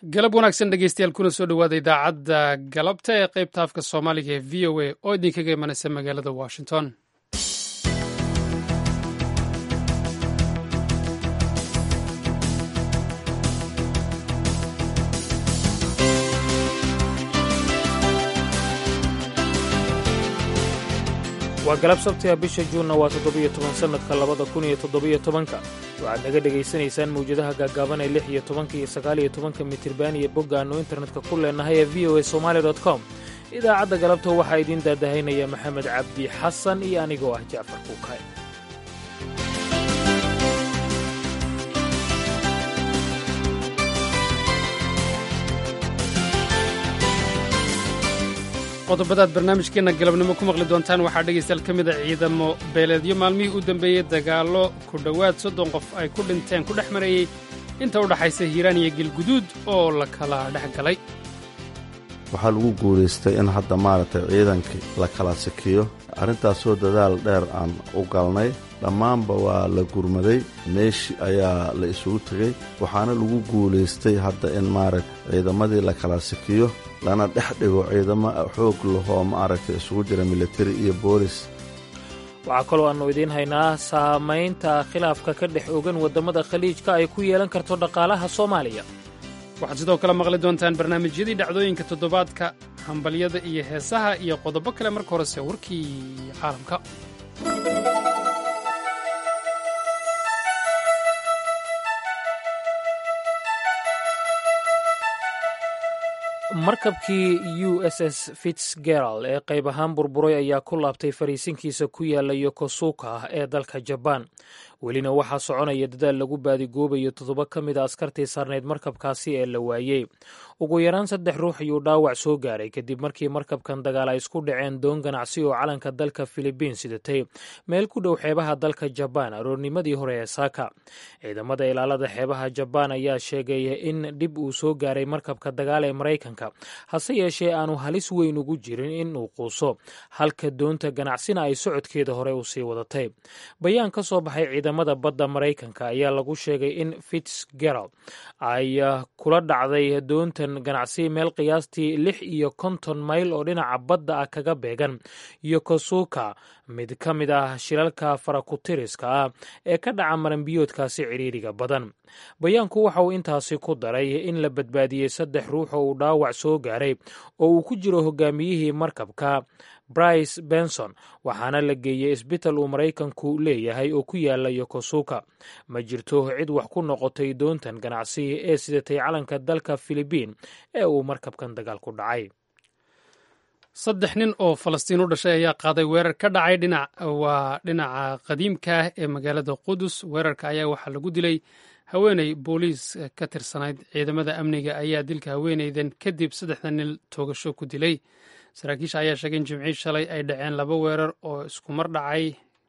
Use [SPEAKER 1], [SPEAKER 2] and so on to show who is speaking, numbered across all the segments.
[SPEAKER 1] galab wanaagsan dhegeystayaal kuna soo dhowaada idaacadda galabta ee qaybta afka soomaaliga ee v o a oo idinkaga imanaysa magaalada washington
[SPEAKER 2] waa galab sabtiga bisha juunna waa toddobiyo toban sannadka labada kun iyo toddobiyo tobanka waxaad naga dhegaysanaysaan mawjadaha gaagaaban ee lix iyo tobanka iyo sagaaliyo tobanka mitirban iyo bogga aannu internetka ku leenahay ee v o a somaali dot com idaacadda galabta waxaa idiin daadahaynaya maxamed cabdi xasan iyo anigoo ah jacfar kuukay
[SPEAKER 1] qodobadaad barnaamijkeenna galabnimo ku maqli doontaan waxaa dhegaystayaal ka mid a ciidamo beeleedyo maalmihii u dambeeyey dagaallo ku dhowaad soddon qof ay ku dhinteen ku dhex marayey inta u dhaxaysa hiiraan iyo gelguduud oo la kala dhex galay
[SPEAKER 3] waxaa lagu guulaystay in hadda maaragtay ciidankii la kala sikiyo arrintaasoo dadaal dheer aan u galnay dhammaanba waa la gurmaday meeshii ayaa la isugu tegey waxaana lagu guulaystay hadda in maaragta ciidamadii la kala sikiyo lana dhex dhigo ciidamo xoog lahoo maaragtay isugu jira militari iyo boolis
[SPEAKER 2] waxaa kaloo aannu idiin haynaa saamaynta khilaafka ka dhex ogan waddamada khaliijka ay ku yeelan karto dhaqaalaha soomaaliya
[SPEAKER 1] waxaad sidoo kale maqli doontaan barnaamijyadii dhacdooyinka toddobaadka hambalyada iyo heesaha iyo qodobo kale marka horese warkii caalamka
[SPEAKER 2] markabkii u s s fitzgerald ee qayb ahaan burburay ayaa ku laabtay fariisinkiisa ku yaala yokosuka ah ee dalka jabaan welina waxaa soconaya dadaal lagu baadigoobayo toddoba ka mid a askartii saarnayd markabkaasi ee la waayey ugu yaraan saddex ruux ayuu dhaawac soo gaaray kadib markii markabkan dagaal ay isku dhaceen doon ganacsi oo calanka dalka filibiin sidatay meel ku dhow xeebaha dalka jabaan aroornimadii hore ee saaka ciidamada ilaalada xeebaha jabaan ayaa sheegay in dhib uu soo gaaray markabka dagaal ee maraykanka hase yeeshee aanu halis weyn ugu jirin in uu quuso halka doonta ganacsina ay socodkeeda hore u sii wadatay bayaan ka soo baxay ciidamada badda maraykanka ayaa lagu sheegay in fitzgerald ay kula dhacday doontan ganacsi meel qiyaastii lix iyo konton mayl oo dhinaca badda ah kaga beegan yokosuka mid ka mid ah shilalka farakutiriska ah ee ka dhaca maranbiyoodkaasi cidhiiriga badan bayaanku waxa uu intaasi ku daray in la badbaadiyey saddex ruux oo uu dhaawac soo gaaray oo uu ku jiro hogaamiyihii markabka brice benson waxaana la geeyey isbital uu maraykanku leeyahay oo ku yaala yokosuka ma jirto cid wax ku noqotay doontan ganacsi ee sidatay calanka dalka filibiin ee uu markabkan dagaal ku dhacay
[SPEAKER 1] saddex nin oo falastiin u dhashay ayaa qaaday weerar ka dhacay dhinac waa dhinaca qadiimka ah ee magaalada qudus weerarka ayaa waxaa lagu dilay haweeney booliis ka tirsanayd ciidamada amniga ayaa dilka haweeneydan kadib saddexda nin toogasho ku dilay saraakiisha ayaa sheegay in jimcii shalay ay dhaceen laba weerar oo iskumar dhacay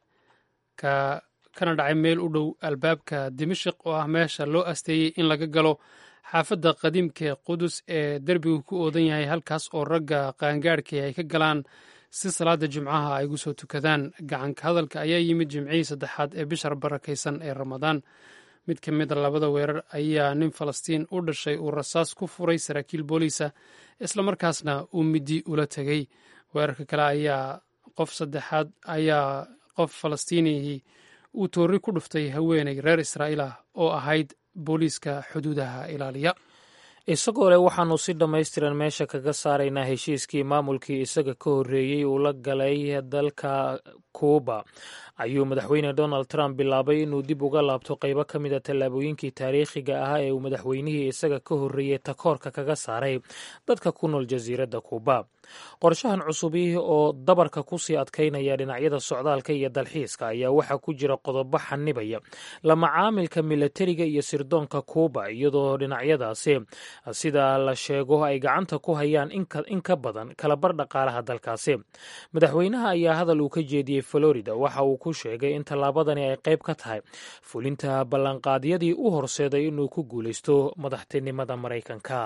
[SPEAKER 1] kana dhacay meel u dhow albaabka dimashik oo ah meesha loo asteeyey in laga galo xaafadda qadiimka ee qudus ee derbigu ku oodan yahay halkaas oo ragga qaangaadhkii ay ka galaan si salaada jimcaha ay ugu soo tukadaan gacanka hadalka ayaa yimid jimcihii saddexaad ee bishar barakaysan ee ramadaan mid ka mid a labada weerar ayaa nin falastiin u dhashay uu rasaas ku furay saraakiil booliisa islamarkaasna uu midi ula tegey weerarka kale ayaa qof saddexaad ayaa qof falastiinihii uu toori ku dhuftay haweeney reer israa'iil ah oo ahayd booliiska xuduudaha ilaaliya
[SPEAKER 2] isagoo leh waxaannu si dhammaystiran meesha kaga saaraynaa heshiiskii maamulkii isaga ka horreeyey uu la galay dalka kuuba ayuu madaxweyne donald trump bilaabay inuu dib uga laabto qaybo ka mid a tallaabooyinkii taariikhiga ah ee uu madaxweynihii isaga ka horreeyey takoorka kaga saaray dadka ku nool jasiiradda kuuba qorshahan cusubi oo dabarka ku sii adkaynaya dhinacyada socdaalka iyo dalxiiska ayaa waxaa ku jira qodobo xanibaya la macaamilka milatariga iyo sirdoonka kuuba iyadoo dhinacyadaasi sida la sheego ay gacanta ku hayaan in ka badan kalabar dhaqaalaha dalkaasi madaxweynaha ayaa hadal uu ka jeediyey florida waxa uu ku sheegay in tallaabadani ay qayb ka tahay fulinta ballanqaadyadii u horseeday inuu ku guulaysto madaxtinimada maraykanka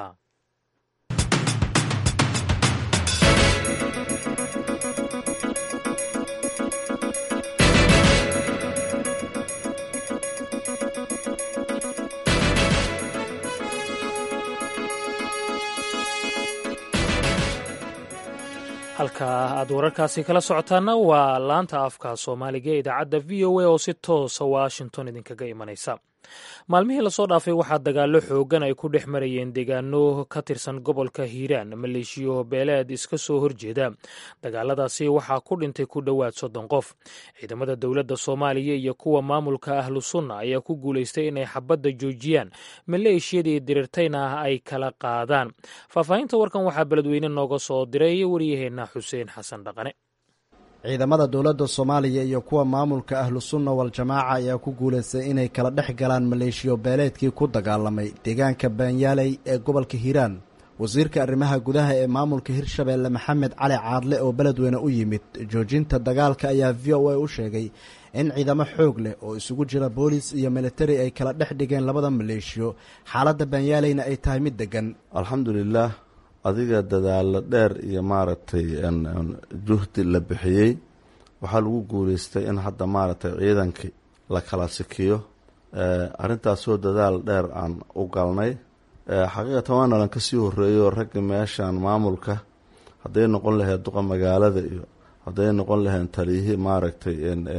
[SPEAKER 2] halka aad wararkaasi kala socotaana waa laanta afka soomaaliga ee idaacadda v o a oo si toosa washington idinkaga imanaysa maalmihii lasoo dhaafay waxaa dagaallo xoogan ay ku dhex marayeen deegaano ka tirsan gobolka hiiraan maleeshiyo beeleed iska soo horjeeda dagaaladaasi waxaa ku dhintay ku dhowaad soddon qof ciidamada dowladda soomaaliya iyo kuwa maamulka ahlu sunna ayaa ku guulaystay inay xabadda joojiyaan maleeshiyadii dirirtayna ay kala qaadaan faahfaahinta warkan waxaa beledweyne nooga soo diray waryaheena xuseen xasan dhaqane
[SPEAKER 4] ciidamada dowladda soomaaliya iyo kuwa maamulka ahlu sunna wal-jamaaca ayaa ku guulaystay inay kala dhex galaan maleeshiyo beeleedkii ku dagaalamay deegaanka baanyaaley ee gobolka hiiraan wasiirka arrimaha gudaha ee maamulka hirshabeelle maxamed cali caadle oo beledweyne u yimid joojinta dagaalka ayaa v o a u sheegay in ciidamo xoog leh oo isugu jira boolis iyo militari ay kala dhex dhigeen labada maleeshiyo xaaladda baanyaaleyna ay tahay mid deggan
[SPEAKER 3] alxamdulilaah adiga dadaalo dheer iyo maaragtay juhdi la bixiyey waxaa lagu guuleystay in hadda maaragtay ciidankii la kala sikiyo arrintaasoo dadaal dheer aan u galnay xaqiiqatan waa nalan ka sii horreeyo ragga meeshan maamulka hadday noqon lahayd duqa magaalada iyo hadday noqon lahayn taliyihii maaragtay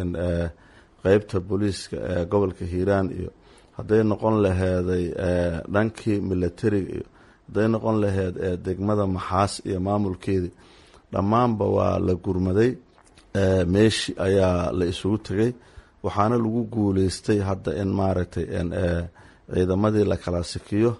[SPEAKER 3] qeybta booliiska ee gobolka hiiraan iyo hadday noqon laheeday dhankii militariga iyo hadday noqon laheyd ee degmada maxaas iyo maamulkeedii dhammaanba waa la gurmaday meeshi ayaa la isugu tegay waxaana lagu guuleystay hadda in maaragtay ciidamadii la kala sikiyo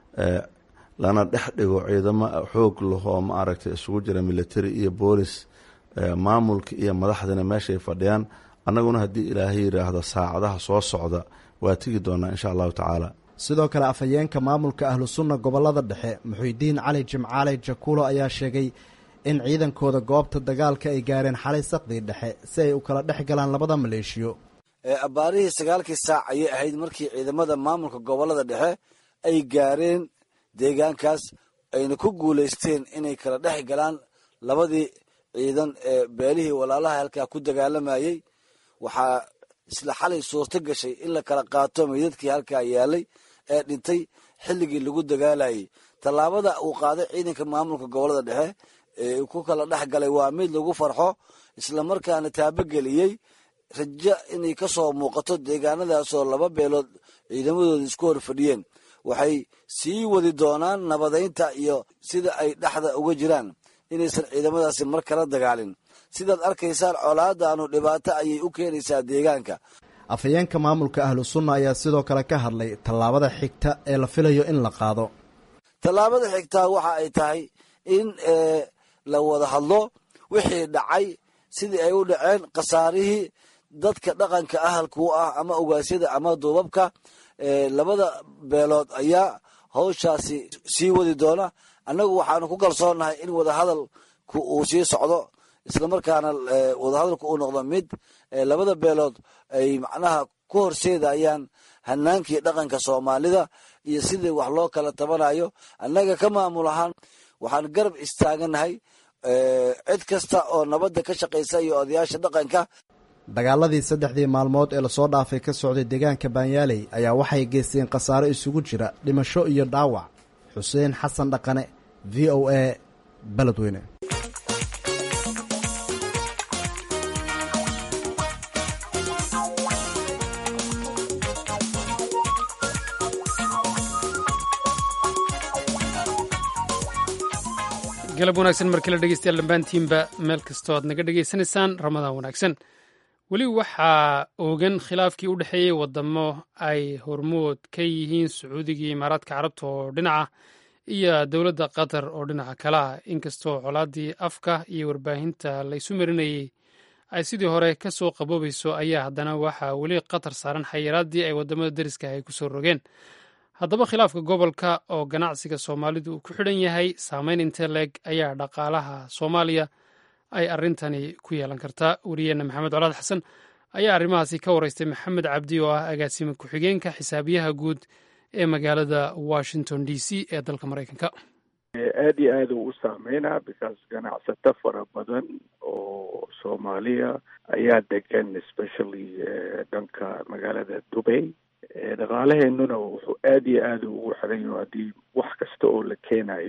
[SPEAKER 3] lana dhex dhigo ciidamo xoog lahoo maaragtay isugu jira military iyo boolis maamulka iyo madaxdina meeshay fadhiyaan annaguna haddii ilaahay yidhaahdo saacadaha soo socda waa tegi doonaa insha allahu tacaala
[SPEAKER 4] sidoo kale afhayeenka maamulka ahlu sunna gobollada dhexe muxuudiin cali jimcaale jakuulo ayaa sheegay in ciidankooda goobta dagaalka ay gaareen xalay saqdii dhexe si ay u kala dhex galaan labada maleeshiyo
[SPEAKER 5] abbaarihii sagaalkii saac ayay ahayd markii ciidamada maamulka gobollada dhexe ay gaareen deegaankaas ayna ku guulaysteen inay kala dhex galaan labadii ciidan ee beelihii walaalaha halkaa ku dagaalamayey waxaa isla xalay suurto gashay in la kala qaato meydadkii halkaa yaalay ee dhintay xilligii lagu dagaalayay tallaabada uu qaaday ciidanka maamulka gobollada dhexe ee ku kala dhex galay waa mid lagu farxo islamarkaana taabogeliyey rajo inay ka soo muuqato deegaanadaasoo laba beelood ciidamadooda isku hor fadhiyeen waxay sii wadi doonaan nabadaynta iyo sida ay dhexda uga jiraan inaysan ciidamadaasi mar kala dagaalin sidaad arkaysaan colaadaanu dhibaato ayay u keenaysaa deegaanka
[SPEAKER 4] afhayeenka maamulka ahlu sunna ayaa sidoo kale ka hadlay tallaabada xigta ee la filayo in la qaado
[SPEAKER 5] tallaabada xigtaa waxa ay tahay in la wada hadlo wixii dhacay sidii ay u dhaceen khasaarihii dadka dhaqanka ahalku ah ama ogaasyada ama duubabka labada beelood ayaa hawshaasi sii wadi doona annagu waxaanu ku kalsoonahay in wadahadalku uu sii socdo islamarkaana wadahadalku uu noqdo mid labada beelood ay macnaha ku horseedayaan hanaankii dhaqanka soomaalida iyo sidii wax loo kala tabanayo annaga ka maamul ahaan waxaan garab istaaganahay cid kasta oo nabadda ka shaqaysa iyo odayaasha dhaqanka
[SPEAKER 4] dagaaladii saddexdii maalmood ee lasoo dhaafay ka socday deegaanka baanyaaley ayaa waxay geysteen khasaaro isugu jira dhimasho iyo dhaawac xuseen xasan dhaqane v o a beledweyne
[SPEAKER 1] galab wanaagsan markii la dhegeystayaal dhammaantiinba meel kastoo aad naga dhegaysanaysaan ramadaan wanaagsan weli waxaa oogan khilaafkii u dhexeeyey wadamo ay hormood ka yihiin sacuudiga imaaraadka carabta oo dhinaca iyo dowladda qatar oo dhinaca kale ah inkastoo colaadii afka iyo warbaahinta laysu marinayey ay sidii hore ka soo qaboobayso ayaa haddana waxaa weli qatar saaran xayiraadii ay wadamada deriska ay kusoo rogeen haddaba khilaafka gobolka oo ganacsiga soomaalidu uu ku xidhan yahay saameyn intee leeg ayaa dhaqaalaha soomaaliya ay arrintani ku yeelan kartaa wariyeenna maxamed colaad xasan ayaa arrimahaasi ka wareystay maxamed cabdi oo ah agaasime ku-xigeenka xisaabiyaha guud ee magaalada washington d c ee dalka maraykanka
[SPEAKER 6] aada iyo aada uu u saameynaa because ganacsato fara badan oo soomaaliya ayaa degan especially dhanka magaalada dubay dhaqaalaheenuna wuxuu aada iyo aada ugu xiran yaho haddii wax kasta oo la keenayo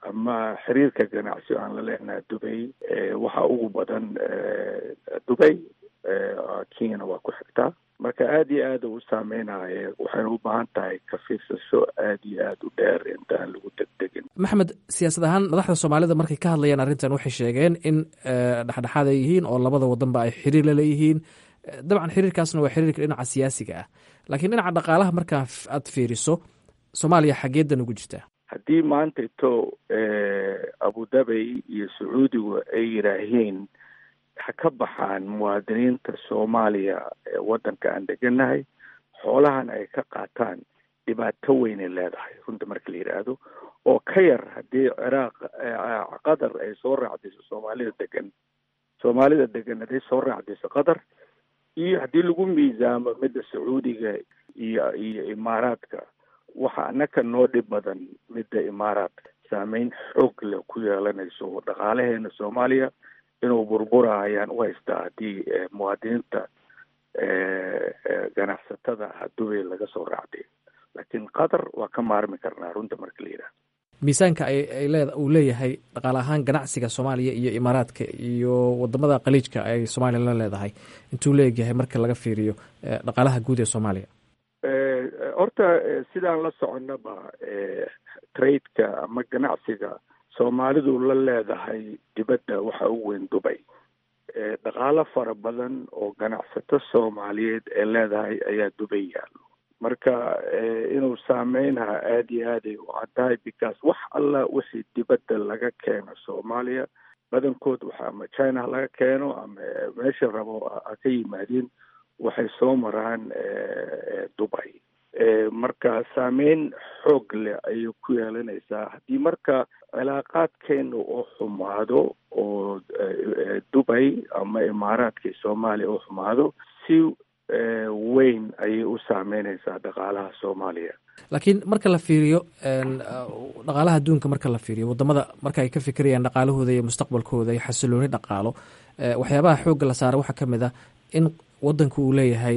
[SPEAKER 6] ama xiriirka ganacsi aan la leenahay dubay waxaa ugu badan dubay kenyana waa ku xigtaa marka aada iyo aada u saameynaya waxayna u baahan tahay ka fiirsasho aada iyo aada u dheer intaan lagu degdegin
[SPEAKER 7] maxamed siyaasad ahaan madaxda soomaalida markay ka hadlayaan arrintan waxay sheegeen in dhexdhexaad ay yihiin oo labada wadanba ay xiriir la leeyihiin dabcan xiriirkaasna waa xiriirka dhinaca siyaasiga ah laakiin dhinaca dhaqaalaha markaa aad fiiriso soomaaliya xageedan ugu jirtaa
[SPEAKER 6] haddii maanta ito abudabay iyo sacuudigu ay yidhaahiin ha ka baxaan muwaadiniinta soomaaliya ee waddanka aan deganahay xoolahan ay ka qaataan dhibaato weynay leedahay runta marka la yidhaahdo oo ka yar haddii ciraaq qatar ay soo raacdiso soomaalida degan soomaalida degan hadday soo raacdiso qatar iyo haddii lagu miisaamo midda sacuudiga iyo iyo imaaraadka waxa anaka noo dhib badan midda imaaraadka saameyn xoog leh ku yeelanayso dhaqaalaheena soomaaliya inuu burbura ayaan u haystaa haddii muwaadiniinta ganacsatada ah dubay laga soo raacday laakiin qatar waa ka maarmi karnaa runta marka la yidhahdo
[SPEAKER 7] miisaanka ay leed uu leeyahay dhaqaale ahaan ganacsiga soomaaliya iyo imaaraadka iyo wadamada khaliijka ay soomaaliya la leedahay intuu leegyahay marka laga fiiriyo dhaqaalaha guud ee soomaaliya
[SPEAKER 6] horta sidaan la soconnaba tradeka ama ganacsiga soomaalidu la leedahay dibadda waxa u weyn dubay dhaqaalo fara badan oo ganacsato soomaaliyeed ee leedahay ayaa dubay yaallo marka inuu saameynaha aada iyo aaday u caddahay because wax alla wixii dibadda laga keeno soomaaliya badankood waxa ama china laga keeno ama meesha rabo ha ka yimaadeen waxay soo maraan dubay marka saameyn xoog leh ayay ku yeelanaysaa haddii marka cilaaqaadkeena oo xumaado oo dubay ama imaaraadkii soomaaliya oo xumaado si weyn ayay u saameynaysaa dhaqaalaha soomaaliya
[SPEAKER 7] laakiin marka la fiiriyo dhaqaalaha adduunka marka la fiiriyo wadamada marka ay ka fikirayaan dhaqaalahooda iyo mustaqbalkooda iyo xasilooni dhaqaalo waxyaabaha xoogga la saara waxaa ka mid ah in wadanku uu leeyahay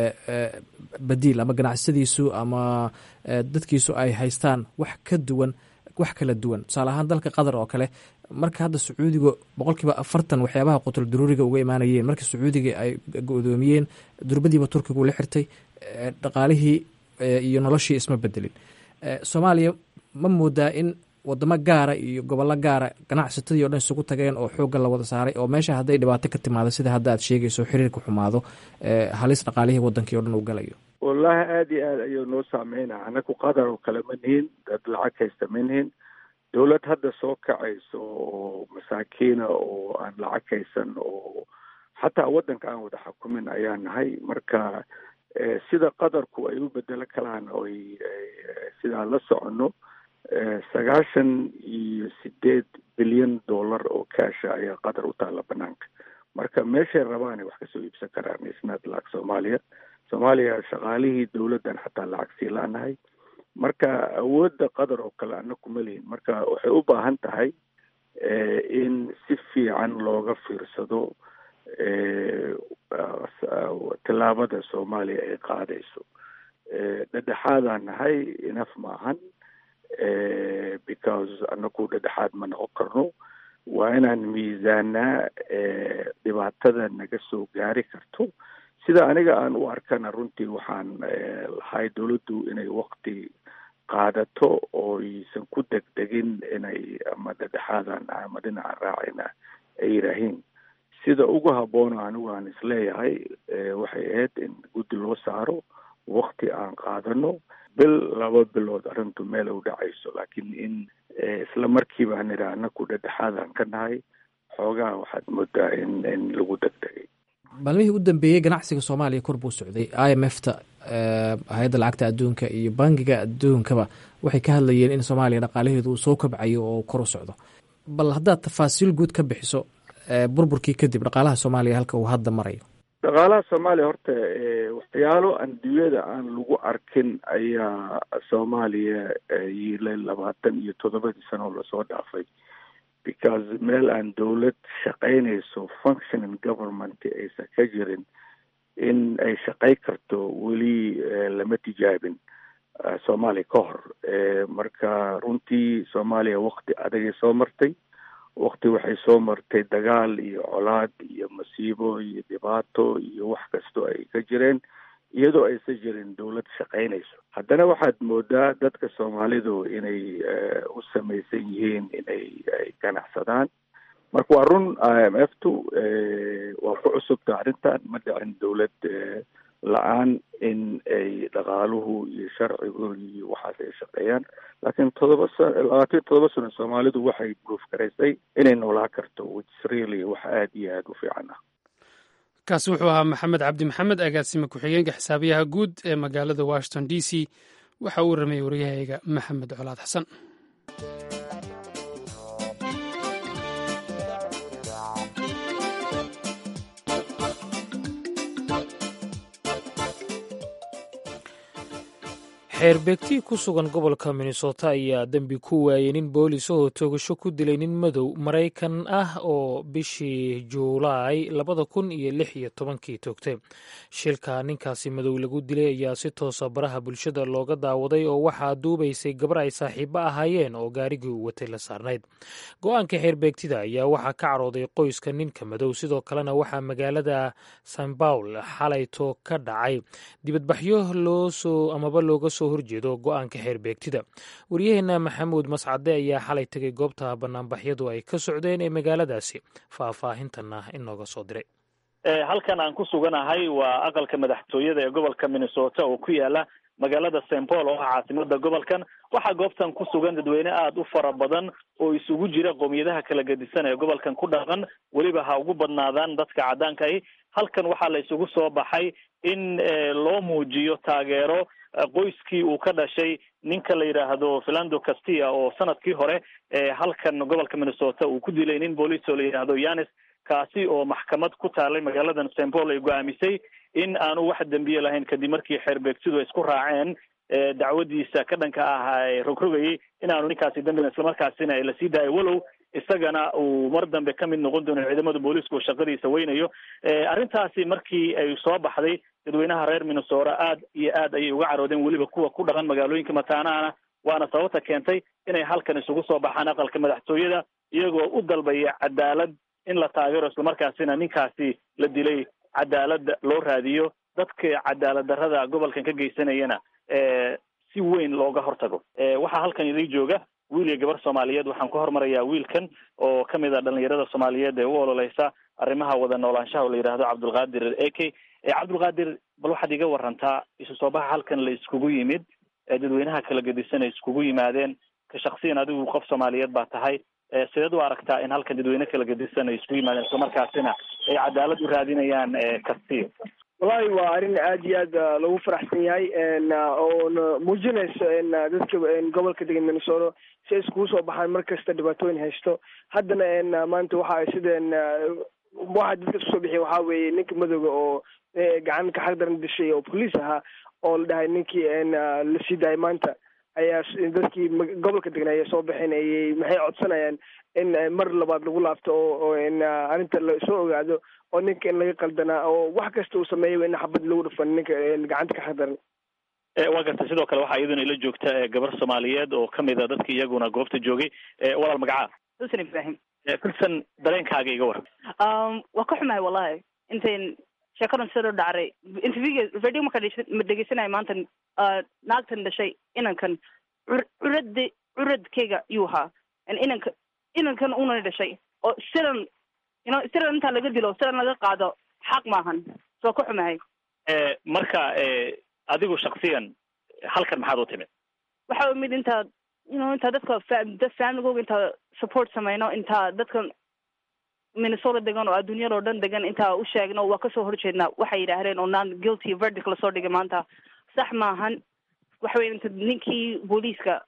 [SPEAKER 7] badiil ama ganacsadiisu ama dadkiisu ay haystaan wax ka duwan wax kala duwan tusaale ahaan dalka qatar oo kale marka hadda sacuudiga boqolkiiba afartan waxyaabaha qutul daruuriga uga imaanayeen marka sacuudiga ay go-doomiyeen durbadiiba turkigu la xirtay dhaqaalihii iyo noloshii isma bedelin soomaaliya ma moodaa in wadamo gaara iyo gobollo gaara ganacsatadii o dhan isugu tageen oo xoogga la wada saaray oo meesha hadday dhibaato ka timaado sida hadda aad sheegayso xiriirka xumaado halis dhaqaalihii wadankii o dhan uu galayo
[SPEAKER 6] wallaahi aada iyo aad ayuu noo saameynaa anaku qatar oo kale ma nihin dad lacag haysta ma nihin dowlad hadda soo kacayso oo masaakiina oo aan lacag haysan oo xataa waddanka aan wada xukumin ayaa nahay marka sida qadarku ay u bedelo kalaan oy sidaan la soconno sagaashan iyo sideed bilyan dollar oo kaasha ayaa qatar u taalla banaanka marka meeshay rabaanay wax kasoo iibsan karaan isnaad lacag soomaaliya soomaaliya shaqaalihii dowladdan xataa lacag sii la-nahay marka awoodda qatar oo kale ana kuma lihin marka waxay u baahan tahay in si fiican looga fiirsado tallaabada soomaaliya ay qaadayso dhedhexaadaan nahay inaf maahan because anaku dhedhexaad ma noqon karno waa inaan miisaanaa dhibaatada naga soo gaari karto sida aniga aan u arkana runtii waxaan lahay dowladdu inay wakti qaadato oo aysan ku degdegin inay ama dhedhexaadan ama dhinaca raacayna ay yidhaahiin sida ugu habboon anigu aan isleeyahay waxay ahayd in guddi loo saaro wakti aan qaadano bil laba bilood arrintu meel u dhacayso laakiin in isla markiiba aan idhaa anaku dhedhexaadaan ka nahay xoogaha waxaad moodaa in in lagu degdegay
[SPEAKER 7] maalmihii u dambeeyey ganacsiga soomaaliya kor buu socday i m f ta hay-adda lacagta adduunka iyo bangiga adduunkaba waxay ka hadlayeen in soomaaliya dhaqaalaheedu uu soo kabcayo oo kor u socdo bal haddaad tafaasiil guud ka bixiso burburkii kadib dhaqaalaha soomaaliya halka uu hadda marayo
[SPEAKER 6] dhaqaalaha soomaaliya horta waxyaalo adduunyada aan lagu arkin ayaa soomaaliya yiilay labaatan iyo toddobadii sano lasoo dhaafay because meel aan dowlad shaqaynayso functioning government aysan ka jirin in ay shaqay karto weli lama tijaabin soomaaliya ka hor marka runtii soomaaliya wakti adagay soo martay wakti waxay soo martay dagaal iyo colaad iyo masiibo iyo dhibaato iyo wax kastoo ay ka jireen iyadoo aysan jirin dawlad shaqaynayso haddana waxaad moodaa dadka soomaalidu inay u samaysan yihiin inay ay ganacsadaan marka waa run i m f tu waa ku cusubta arrintan ma dhicin dawlad la-aan in ay dhaqaaluhu iyo sharcigu iyo waxaas ay shaqeeyaan laakiin todoba sa labaatan iyo todoba sano soomaalidu waxay proof garaysay inay noolaa karto which really wax aada iyo aada u fiican ah
[SPEAKER 1] kaasi wuxuu ahaa maxamed cabdi maxamed agaasime ku-xigeenka xisaabiyaha guud ee magaalada washington d c waxa uu warrameyey waryahayga maxamed colaad xasan
[SPEAKER 2] xeerbeegtii ku sugan gobolka minnesota ayaa dembi ku waayey nin boolis oo toogasho ku dilay nin madow maraykan ah oo bishii juulaay labada kun iyo lix iyo tobankii toogtay shilka ninkaasi madow lagu dilay ayaa si toosa baraha bulshada looga daawaday oo waxaa duubaysay gabar ay saaxiibo ahaayeen oo gaarigii uu watay la saarnayd go-aanka xeerbeegtida ayaa waxaa ka carooday qoyska ninka madow sidoo kalena waxaa magaalada san baul xalayto ka dhacay dibadbaxyo loosoo amaba looga soo horjeedo go-aanka xeerbeegtida waryaheena maxamuud mascade ayaa xalay tegay goobta banaanbaxyadu ay ka socdeen ee magaaladaasi faahfaahintana inooga soo diray
[SPEAKER 8] halkan aan ku suganahay waa aqalka madaxtooyada ee gobolka minnesota oo ku yaala magaalada st paul oo ah caasimada gobolkan waxaa goobtan ku sugan dadweyne aada u fara badan oo isugu jira qoomiyadaha kala gedisan ee gobolkan ku dhaqan weliba ha ugu badnaadaan dadka caddaanka ahi halkan waxaa la isugu soo baxay in loo muujiyo taageero qoyskii uu ka dhashay ninka la yidhaahdo philando castilla oo sanadkii hore halkan gobolka minnesota uu ku dilay nin booliis oo la yidhaahdo yanis kaasi oo maxkamad ku taalay magaaladan st paul ay go-aamisay in aanu wax dembiye lahayn kadib markii xeerbeegsidu ay isku raaceen dacwadiisa ka dhanka ah rogrogayay in aanu ninkaasi dambina islamarkaasina la sii daayo walow isagana uu mar dambe ka mid noqon doono ciidamada booliiska oo shaqadiisa weynayo arrintaasi markii ay soo baxday dadweynaha reer minnesota aad iyo aad ayay uga caroodeen weliba kuwa ku dhaqan magaalooyinka mataanaana waana sababta keentay inay halkan isugu soo baxaan aqalka madaxtooyada iyagoo u dalbaya cadaalad in la taageero islamarkaasina ninkaasi la dilay cadaalada loo raadiyo dadka cadaalad darrada gobolkan ka geysanayana si weyn looga hortago waxaa halkan idin jooga wiil iyo gabar soomaaliyeed waxaan ku hormarayaa wiilkan oo kamid a dhalinyarada soomaaliyeed ee u ololeysa arrimaha wada noolaanshaha oo la yidhaahdo cabdulqaadir eke cabdulqaadir bal waxaad iga warantaa isu soo baxa halkan la iskugu yimid dadweynaha kala gedisan ay iskugu yimaadeen ka shaksiyan adigu qof soomaaliyeed baa tahay sideed u aragtaa in halkan dadweyne kala gedisan ay iskugu yimaadeen islamarkaasina ay cadaalad u raadinayaan kastiyo
[SPEAKER 9] wallahi waa arrin aad iyo aad lagu faraxsan yahay oona muujinayso dadka gobolka degan minnesota si ay iskugu soo baxaan mar kasta dhibaatooyin haysto haddana maanta waxa sideen waxa dadka isku soo bixiya waxaa weeye ninka madowga oo gacan ka xaq daran dishay oo police ahaa oo la dhahay ninkii la sii daayay maanta ayaa dadkii gobolka degan ayay soo baxeen ayay maxay codsanayaan in mar labaad lagu laabto oo arrinta lasoo ogaado oo ninka in laga qaldanaa oo wax kasta uu sameeyay in xabad lagu dhufan ninka gacanta ka xaq daran
[SPEAKER 8] waa gartay sidoo kale waxaa iyaduna ila joogta gabar soomaaliyeed oo kamid a dadki iyaguna goobta joogay walaal magacaa
[SPEAKER 10] xusn ibrahim
[SPEAKER 8] filsan dareenkaaga iga waran
[SPEAKER 10] waa ka xumahay wallahi intayn sheekadan sida dhacray interviewga radio marka dhegeysanaya maanta naagtan dhashay inankan curad curadkeyga yuu ahaa inanka inankan una dhashay oo sidan ino sidan intaa laga dilo sidan laga qaado xaq maahan soo ka xumahay
[SPEAKER 8] marka adigu shaksiyan halkan maxaad u timid
[SPEAKER 10] waxa imid intaa ino intaa dadka dad familygooga intaa support sameyno intaa dadka minnesota degan oo adduunyada oo dhan degan intaa u sheegno waa kasoo horjeednaa waxay yidhaahdeen oo non guilty verdict lasoo dhigay maanta sax maahan waxa weye inta ninkii booliiska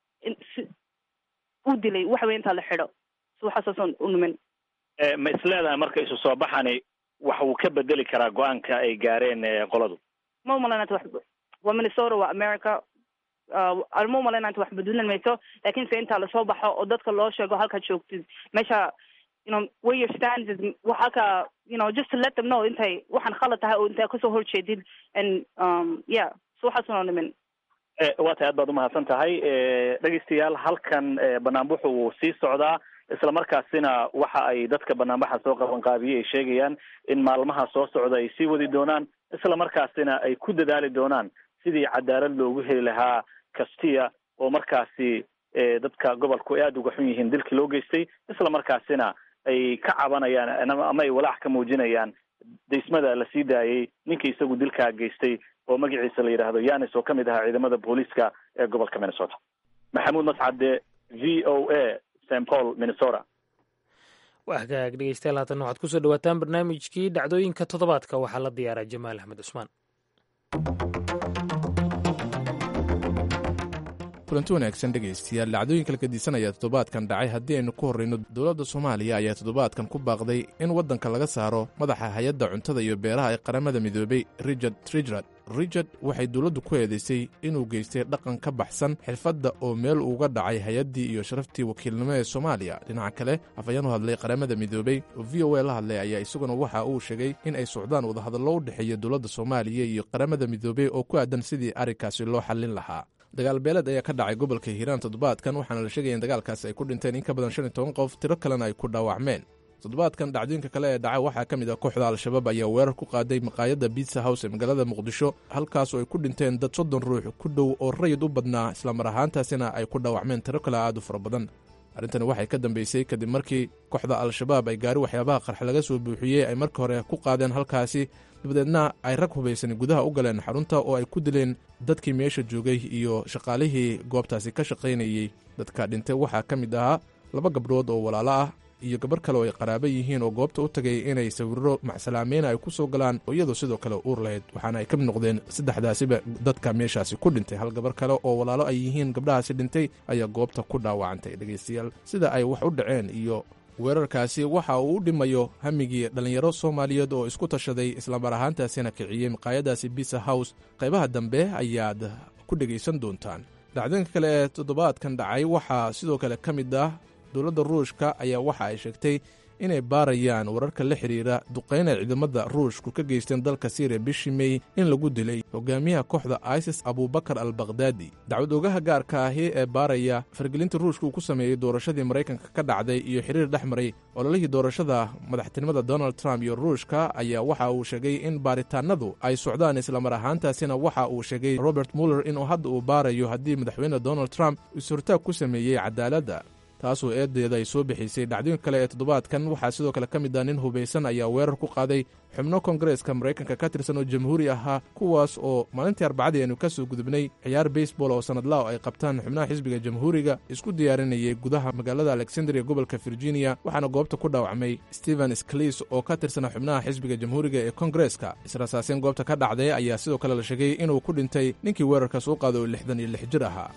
[SPEAKER 10] u dilay waxa weye intaa la xidho si waxaasaason u nimin
[SPEAKER 8] ma isleedahay marka isu soo baxani wax uu ka bedeli karaa go-aanka ay gaareen qoladu
[SPEAKER 10] ma umalaynata wax waa minnesota waa america ma umalaynanta wax bedelan mayso lakin se intaa lasoo baxo oo dadka loo sheego halkaad joogtid meesha you know where your stand is halka you know just to let them know intay waxaan khalad tahay oo intay kasoo horjeedid and um yeah so waxaasunoo nimin
[SPEAKER 8] waa tahay aad baad umahadsan tahay dhegeystayaal halkan banaanbaxu wuu sii socdaa isla markaasina waxa ay dadka banaanbaxa soo qabanqaabiyey ay sheegayaan in maalmaha soo socda ay sii wadi doonaan isla markaasina ay ku dadaali doonaan sidii cadaalad loogu heli lahaa kastiya oo markaasi dadka gobolku ay aada uga xun yihiin dilkii loo geystay isla markaasina ay ka cabanayaan ama ay walaac ka muujinayaan daysmada la sii daayey ninkii isagu dilkaa geystay oo magaciisa la yidhaahdo yanis oo kamid ahaa ciidamada booliiska ee gobolka minnesota maxamuud mascade v o a st paul minnesota
[SPEAKER 2] waa hagaag dhegeystayaal haatan waxaad kusoo dhawaataan barnaamijkii dhacdooyinka toddobaadka waxaa la diyaaraa jamaal axmed cusmaan
[SPEAKER 11] kulanti wanaagsan dhegaystayaal dhacdooyinka la gedisanaya toddobaadkan dhacay haddii aynu ku horrayno dowladda soomaaliya ayaa toddobaadkan ku baaqday in waddanka laga saaro madaxa hay-adda cuntada iyo beeraha ee qaramada midoobay richard trijrad richard waxay dowladdu ku eedaysay inuu geystay dhaqan ka baxsan xirfadda oo meel uga dhacay hay-addii iyo sharaftii wakiilnimo ee soomaaliya dhinaca kale afhayeen u hadlay qaramada midoobey oo v o a la hadlay ayaa isaguna waxa uu sheegay in ay socdaan wadahadallo u dhexeeya dowladda soomaaliya iyo qaramada midoobey oo ku aadan sidii arrinkaasi loo xallin lahaa dagaal beeleed ayaa ka dhacay gobolka hiiraan toddobaadkan waxaana la sheegaya in dagaalkaasi ay ku dhinteen in ka badan shan iyo toban qof tiro kalena ay ku dhaawacmeen toddobaadkan dhacdooyinka kale ee dhacay waxaa ka mid ah kooxda al-shabaab ayaa weerar ku qaaday maqaayadda biitsa house ee magaalada muqdisho halkaasoo ay ku dhinteen dad soddon ruux ku dhow oo rayid u badnaa islamar ahaantaasina ay ku dhaawacmeen tiro kale aad u fara badan arrintani waxay ka dambeysay kadib markii kooxda al-shabaab ay gaari waxyaabaha qarx laga soo buuxiyey ay marka hore ku qaadeen halkaasi dabadeedna ay rag hubaysan gudaha u galeen xarunta oo ay ku dileen dadkii meesha joogay iyo shaqaalihii goobtaasi ka shaqaynayey dadka dhintay waxaa ka mid ahaa laba gabdhood oo walaalo ah iyo gabarh kale oo ay qaraaba yihiin oo goobta u tagay inay sawirro macsalaameyn ay ku soo galaan oo iyadoo sidoo kale uur lahayd waxaana ay ka mid noqdeen saddexdaasiba dadka meeshaasi ku dhintay hal gabar kale oo walaalo ay yihiin gabdhahaasi dhintay ayaa goobta ku dhaawacantay dhegaystayaal sida ay wax u dhaceen iyo weerarkaasi waxa uu u dhimayo hamigii dhallinyaro soomaaliyeed oo isku tashaday islamar ahaantaasina kiciyey maqaayadaasi bisa house qaybaha dambe ayaad ku dhegaysan doontaan dhacdooyinka kale ee toddobaadkan dhacay waxaa sidoo kale ka mid ah dowladda ruushka ayaa waxa ay sheegtay inay baarayaan wararka la xidhiira duqayn ay ciidamada ruushku ka geysteen dalka siiriya bishii mey in lagu dilay hogaamiyaha kooxda isis abubakar al bakhdadi dacwad ogaha gaarka ahi ee baaraya fargelinta ruushka uu ku sameeyey doorashadii maraykanka ka dhacday iyo xiriir dhex maray ololihii doorashada madaxtinimada donald trump iyo ruushka ayaa waxa uu sheegay in baaritaanadu ay socdaan islamar ahaantaasina waxa uu sheegay robert muller inuu hadda uu baarayo haddii madaxweyne donald trump is-hortaag ku sameeyey cadaaladda taasoo eedeeda ay soo bixisay dhacdooyinka kale ee toddobaadkan waxaa sidoo kale ka mid ah nin hubaysan ayaa weerar ku qaaday xubno kongareeska maraykanka ka tirsan oo jamhuuri ahaa kuwaas oo maalintii arbacadii aynu ka soo gudubnay ciyaar baseball oo sanadlaw ay qabtaan xubnaha xisbiga jamhuuriga isku diyaarinayay gudaha magaalada alexandria gobolka virginia waxaana goobta ku dhaawacmay stephen sklis oo ka tirsana xubnaha xisbiga jamhuuriga ee kongareeska israsaaseen goobta ka dhacday ayaa sidoo kale la sheegay inuu ku dhintay ninkii weerarkaas u qaaday oo lixdan iyo lix jir ahaa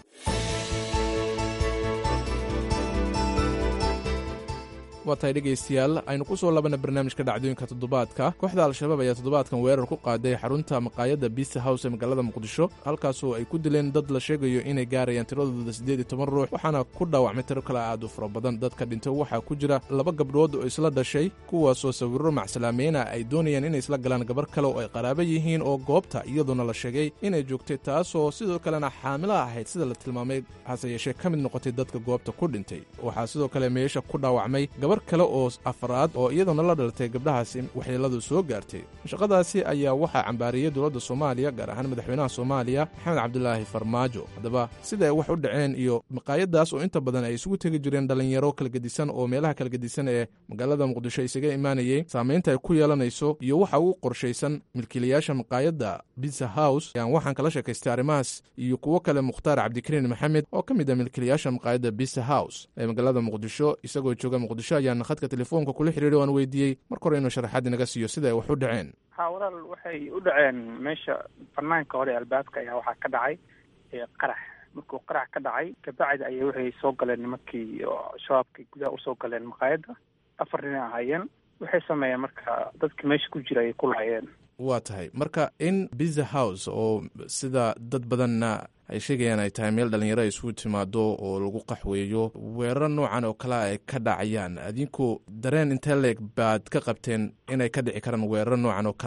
[SPEAKER 11] waa tahay dhegaystayaal aynu ku soo labana barnaamijka dhacdooyinka toddobaadka kooxda al-shabaab ayaa toddobaadkan weerar ku qaaday xarunta maqaayadda bisa house ee magaalada muqdisho halkaasoo ay ku dileen dad la sheegayo inay gaarayaan tiradooda siddeed iyo toban ruux waxaana ku dhaawacmay tiro kale aad u fara badan dadka dhintay waxaa ku jira laba gabdhood oo isla dhashay kuwaasoo sawirro macsalaameena ay doonayaan inay isla galaan gabar kale oo ay qaraabo yihiin oo goobta iyadoona la sheegay inay joogtay taasoo sidoo kalena xaamilo ahayd sida la tilmaamay hase yeeshee ka mid noqotay dadka goobta ku dhintay waxaa sidoo kale meesha ku dhaawacmay kale oo afraad oo iyaduna la dhalatay gabdhahaasi waxyeeladu soo gaartay shaqadaasi ayaa waxaa cambaariyey dowladda soomaaliya gaar ahaan madaxweynaha soomaaliya maxamed cabdulaahi farmaajo haddaba sida ay wax u dhaceen iyo maqaayadaas oo inta badan ay isugu tegi jireen dhallinyaro kala gedisan oo meelaha kala gedisan ee magaalada muqdisho isaga imaanayey saamaynta ay ku yeelanayso iyo waxa ugu qorshaysan milkiilayaasha maqaayadda bisa house ayaan waxaan kala sheekaystay arrimahaas iyo kuwo kale mukhtaar cabdikariin maxamed oo ka mid ah milkiilayaasha maqaayadda bisa house ee magaalada muqdisho isagoo jooga muqdisho ayaan khadka telefoonka kula xiriiray waan weydiiyey marka hore inuu sharaxaad inaga siiyo sida ay wax u dhaceen
[SPEAKER 12] ha walaal waxay u dhaceen meesha banaanka hore albaabka ayaa waxaa ka dhacay qarax markuu qarax ka dhacay kabacdi ayay waxay soo galeen nimankii shabaabkii gudaha usoo galeen maqaayadda afar nin ahaayeen waxay sameeyeen marka dadki meesha ku jira ayay ku laayeen
[SPEAKER 11] waa tahay marka in biza house oo sida dad badanna ay sheegayaan ay tahay meel dhalinyaro ay isugu timaado oo lagu qaxweeyo weerar noocan oo kale ay ka dhacayaan adinku dareen intee leeg baad ka qabteen inay ka dhici karaan weerar noocan oo kalea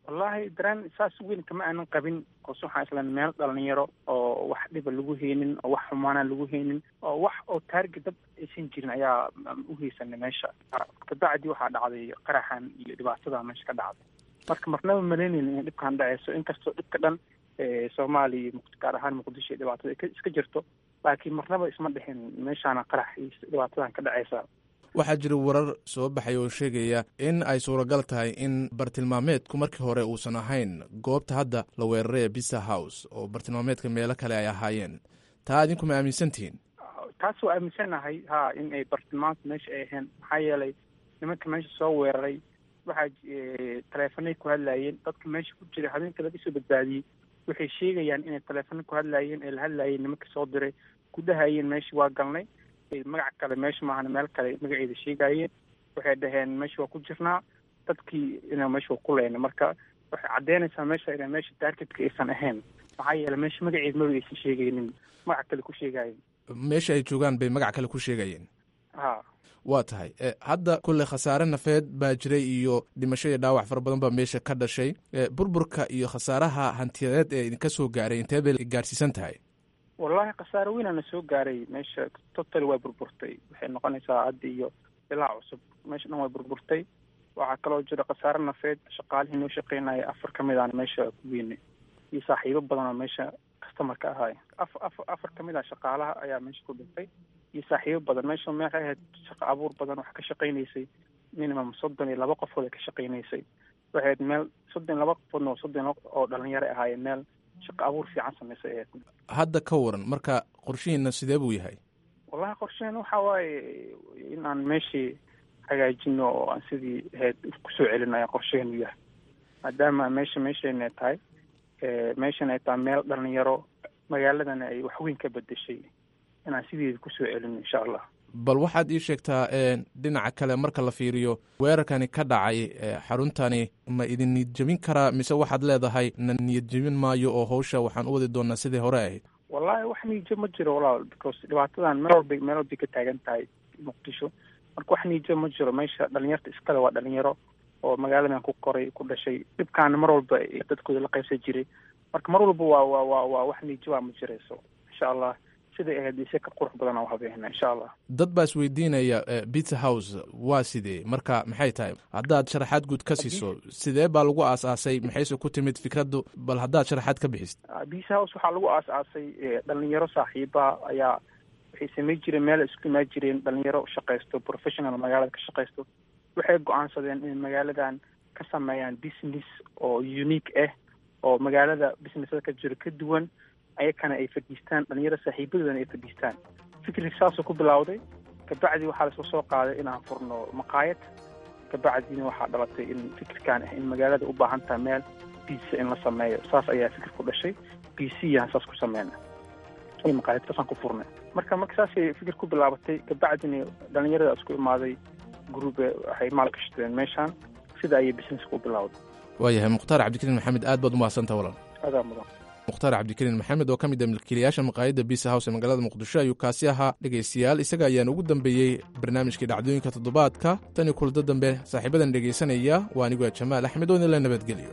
[SPEAKER 12] wallaahi dareen saas weyn kama aanan qabin koos waxaan islan meel dhalinyaro oo wax dhiba lagu heynin oo wax xumaana lagu heynin oo wax oo taarget dad aysan jirin ayaa u heysanay meesha kabacdi waxaa dhacday qaraxan iyo dhibaatada meesha ka dhacday marka marnaba malaynaynin in dhibkan dhaceyso inkastoo dhibka dhan soomaaliya gaar ahaan muqdisho dhibaatada iska jirto laakiin marnaba isma dhixin meeshaana qarax iyo dhibaatadan ka dhaceysa
[SPEAKER 11] waxaa jira warar soo baxay oo sheegaya in ay suuragal tahay in bartilmaameedku markii hore uusan ahayn goobta hadda la weeraray ee bisa house oo bartilmaameedka meelo kale ay ahaayeen taa idinku ma aaminsan tihiin
[SPEAKER 12] taas waa aaminsanahay ha in ay bartilmaamka meesha ay ahayn maxaa yeelay nimanka meesha soo weeraray waxaa taleefanay ku hadlaayeen dadka meesha ku jira habeenka laga soo badbaadiyey waxay sheegayaan inay taleefana ku hadlaayeen ee la hadlaayeen nimanka soo diray ku dhahayeen meesha waa galnay magac kale meesha maahana meel kale magaceeda sheegaayeen waxay dhaheen meesha waa ku jirnaa dadkii ina meesha waa ku leyna marka waxay caddeynaysaa meesha ina meesha targetka aysan ahayn maxaa yeele meesha magaceeda maba aysan sheegaynin magac kale ku sheegaayeen
[SPEAKER 11] meesha ay joogaan bay magac kale ku sheegayeen
[SPEAKER 12] ha
[SPEAKER 11] waa tahay hadda kulle khasaare nafeed baa jiray iyo dhimasho iyo dhaawac fara badan baa meesha ka dhashay burburka iyo khasaaraha hantiyadeed ee idinka soo gaaray intee bay gaarsiisan tahay
[SPEAKER 12] wallahi khasaare weynaana soo gaaray meesha total way burburtay waxay noqonaysaa hadda iyo ilaa cusub meesha dhan way burburtay waxaa kaloo jira khasaare nafeed shaqaalihii noo shaqeynaya afar ka mid aana meesha ku weynay iyo saaxiibo badan oo meesha customarka ahaay af af afar ka mid ah shaqaalaha ayaa meesha ku dhintay iyo saaxiibo badan meesha meexay ahayd shaqo abuur badan wax ka shaqaynaysay minimum soddon iyo laba qofood ay ka shaqaynaysay waxay ahayd meel soddon iyo laba qofoodna soddon oo dhalinyaro ahaayeen meel shaqo abuur fiican samaysay ahayd
[SPEAKER 11] hadda ka waran marka qorshihiina sidee buu yahay
[SPEAKER 12] wallahi qorshaheen waxa waaye in aan meeshii hagaajino oo aan sidii ahayd kusoo celino ayaa qorshaheenu yahay maadaama meesha meeshayna tahay meeshan ay tahay meel dhalinyaro magaaladana ay waxweyn ka bedeshay inaan sideeda kusoo celino insha allah
[SPEAKER 11] bal waxaad ii sheegtaa dhinaca kale marka la fiiriyo weerarkani ka dhacay xaruntani ma idin niyad jebin karaa mise waxaad leedahay na niyad jebin maayo oo hawsha waxaan u wadi doonaa sidii hore ahayd
[SPEAKER 12] wallahi wax niyadjeb ma jiro walaal because dhibaatadan meel walba meel walbay ka taagan tahay muqdisho marka wax niyadjeb ma jiro meesha dhalinyarta iskale waa dhalinyaro oo magaaladan ku koray ku dhashay dhibkaana mar walba dadkooda la qaybsan jiray marka mar walba waa waa waa waa wax niyadjebaa ma jirayso insha allah siday ahayd ise ka qurux badan aan habeena insha allah
[SPEAKER 11] dad baa isweydiinaya pizza house waa sidee marka maxay tahay haddaad sharaxaad guud ka siiso sidee baa lagu aas-aasay maxayse ku timid fikraddu bal haddaad sharaxaad ka bixisid
[SPEAKER 12] pizza house waxaa lagu aas-aasay dhalinyaro saaxiiba ayaa waxay samay jireen meel isku imaan jireen dhalinyaro shaqaysto professional magaalada ka shaqaysto waxay go-aansadeen in magaaladan ka sameeyaan business oo unique ah oo magaalada businessada ka jiro ka duwan ayakana ay fadhiistaan dhalinyaro saaxiibadoodana ay fadhiistaan fikri saasoo ku bilowday kabacdi waxaa lasoo soo qaaday inaan furno maqaayad kabacdina waxaa dhalatay in fikirkan ah in magaalada u baahan tahay meel biisa in la sameeyo saas ayaa fikir ku dhashay b c yaan saas ku sameyna iyo maqaayad saasaan ku furnay marka marka saasay fikir ku bilaabatay kabacdina dhalinyarada isku imaaday grube waxay maalgashadeen meeshaan sida ayay business ku bilowday
[SPEAKER 11] waayahay mukhtaar cabdikariin maxamed aad baad umahadsantaha walaal
[SPEAKER 12] adaa mudan
[SPEAKER 11] mukhtaar cabdikariin maxamed oo ka mid ah milkiilayaasha maqaayadda bisa house ee magaalada muqdisho ayuu kaasi ahaa dhegaystayaal isaga ayaan ugu dambeeyey barnaamijkii dhacdooyinka toddobaadka tan iyo kulado dambe saaxiibadan dhegaysanaya waa anigoo jamaal axmed oo idinla nabadgeliyo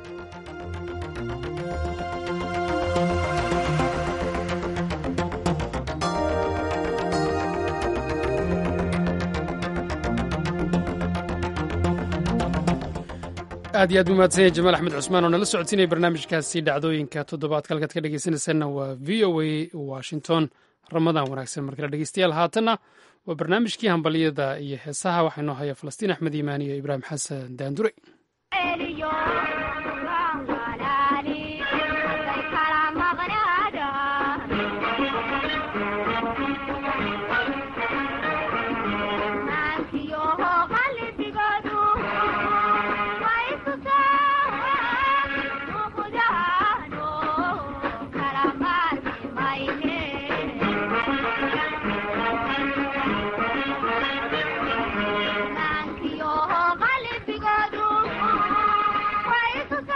[SPEAKER 1] aad iyo aad buu mahadsan yahay jamaal axmed cusmaan oo nala socodsiinaya barnaamijkaasi dhacdooyinka toddobaadka halkaad ka dhegeysanaysaanna waa v o a washington ramadaan wanaagsan markale dhegeystayaal haatanna waa barnaamijkii hambalyada iyo heesaha waxaa inoo haya falastiin axmed iimaan iyo ibraahim xasan daandure
[SPEAKER 13] Thank you.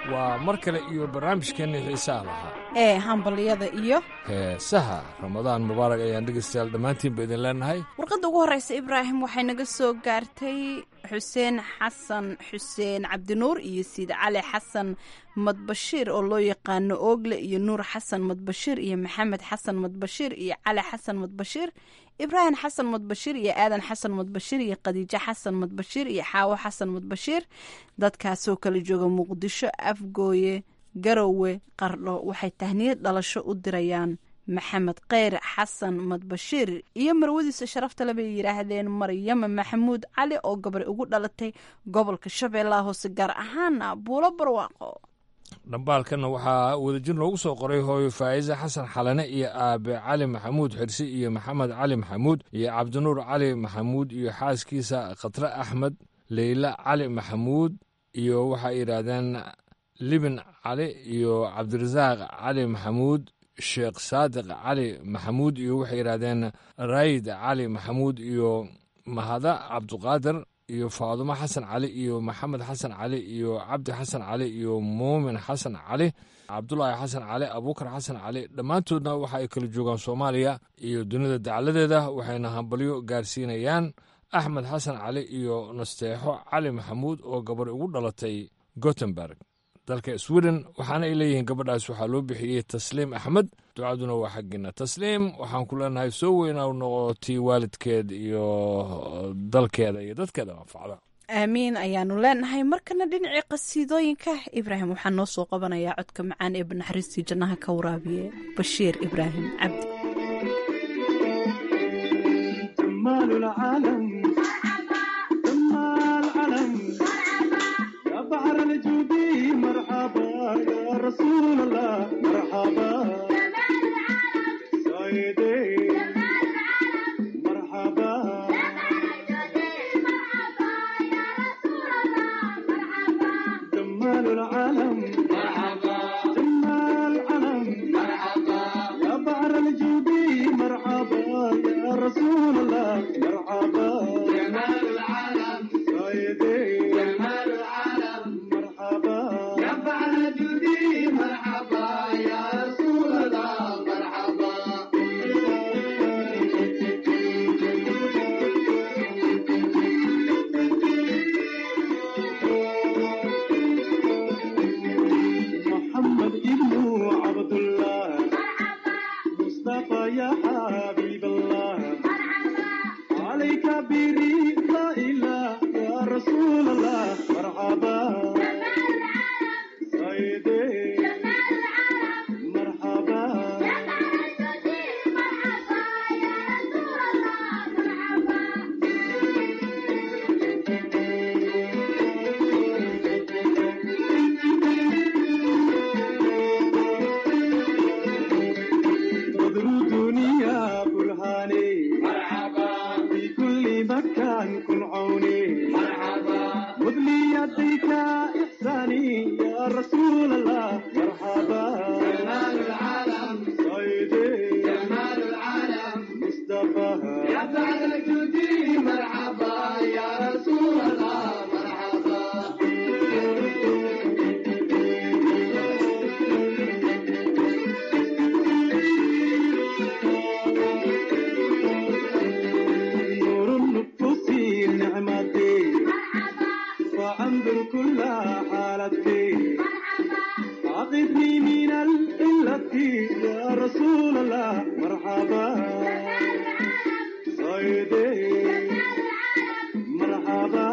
[SPEAKER 13] waa mar kale iyo barnaamijkeenni xiisaha lahaa
[SPEAKER 14] ee hambalyada iyo
[SPEAKER 13] heesaha ramadaan mubaarak ayaan dhegaystayaal dhammaantiinba idin leenahay
[SPEAKER 14] warqadda ugu horreysa ibraahim waxay naga soo gaartay xuseen xasan xuseen cabdinuur iyo siid cali xasan madbashiir oo loo yaqaano oogle iyo nuur xasan madbashiir iyo maxamed xasan madbashiir iyo cali xasan madbashiir ibraahim xasan madbashiir iyo aadan xasan madbashiir iyo khadiijo xasan madbashiir iyo xaawo xasan madbashiir dadkaasoo kala jooga muqdisho afgooye garowe qardho waxay tahniyad dhalasho u dirayaan maxamed kheyr xasan madbashiir iyo marwadiisa sharafta le bay yidhaahdeen maryama maxamuud cali oo gabari ugu dhalatay gobolka shabeellaha hoose gaar ahaana buulo barwaaqo
[SPEAKER 13] dhambaalkanna waxaa wadajir loogu soo qoray hooyo faa'iise xasan xalane iyo aabe cali maxamuud xirsi iyo maxamed cali maxamuud iyo cabdinuur cali maxamuud iyo xaaskiisa khatre axmed leyla cali maxamuud iyo waxay yidhaahdeen libin cali iyo cabdirasaaq cali maxamuud sheekh saadiq cali maxamuud iyo waxay yidhaahdeen raayid cali maxamuud iyo mahada cabduqaadir iyo faadumo xasan cali iyo maxamed xasan cali iyo cabdi xasan cali iyo muumin xasan cali cabdulaahi xasan cali abuukar xasan cali dhammaantoodna waxa ay kala joogaan soomaaliya iyo dunida dacladeeda waxayna hambalyo gaarsiinayaan axmed xasan cali iyo nasteexo cali maxamuud oo gabar ugu dhalatay gotemburg dalka sweden waxaana ay leeyihiin gabadhaas waxaa loo bixiyey tasliim axmed ducaduna waa xaggiina tasliim waxaan ku leenahay soo weynaa noqotii waalidkeed iyo dalkeeda iyo dadkeeda anfacda
[SPEAKER 14] aamiin ayaanu leenahay markana dhinacii qasiidooyinka ibraahim waxaa noo soo qabanayaa codka macaan ee banaxariistii jannaha ka waraabiye bashiir ibraahim cabdi
[SPEAKER 15] بحر الجودي مرحبا يا رسول الله مرحبا سيدي مرحبا جمال العالم مرحبا جمال العالم مرحبا يا بحر الجودي مرحبا يا رسول الله مرحبا جمال العالم سيدي جمال محمد ابن عبد الله مصطفى يا حبيب الله عليك برضا الله يا رسول الله مرحبا سيدي مرحبا بدر الدنيا برهاني مرحبا في كل مكان كن عوني مرحبا خذ لي يديك إحساني يا رسول الله مرحبا جمال العالم سيدي جمال العالم مصطفى يا بعد الجودي مرحبا يا رسول الله مرحبا نور النفوس نعمتي وأنظر كل حالتي عقدني من الإلة يا رسول الله مرحبا سيدي مرحبا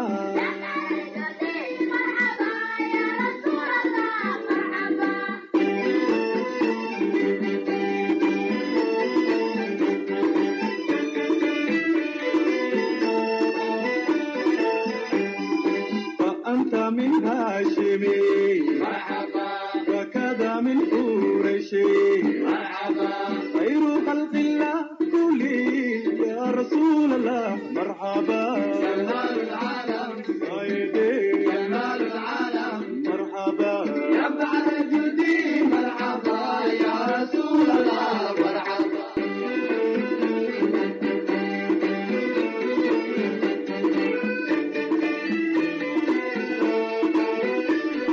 [SPEAKER 15] فأنت من هاشمي مرحبا وكذا من قريشي مرحبا خير خلق الله كلي يا رسول الله مرحبا جمال العالم سيدي جمال العالم مرحبا يا بعد جدي مرحبا يا رسول الله مرحبا
[SPEAKER 13] waa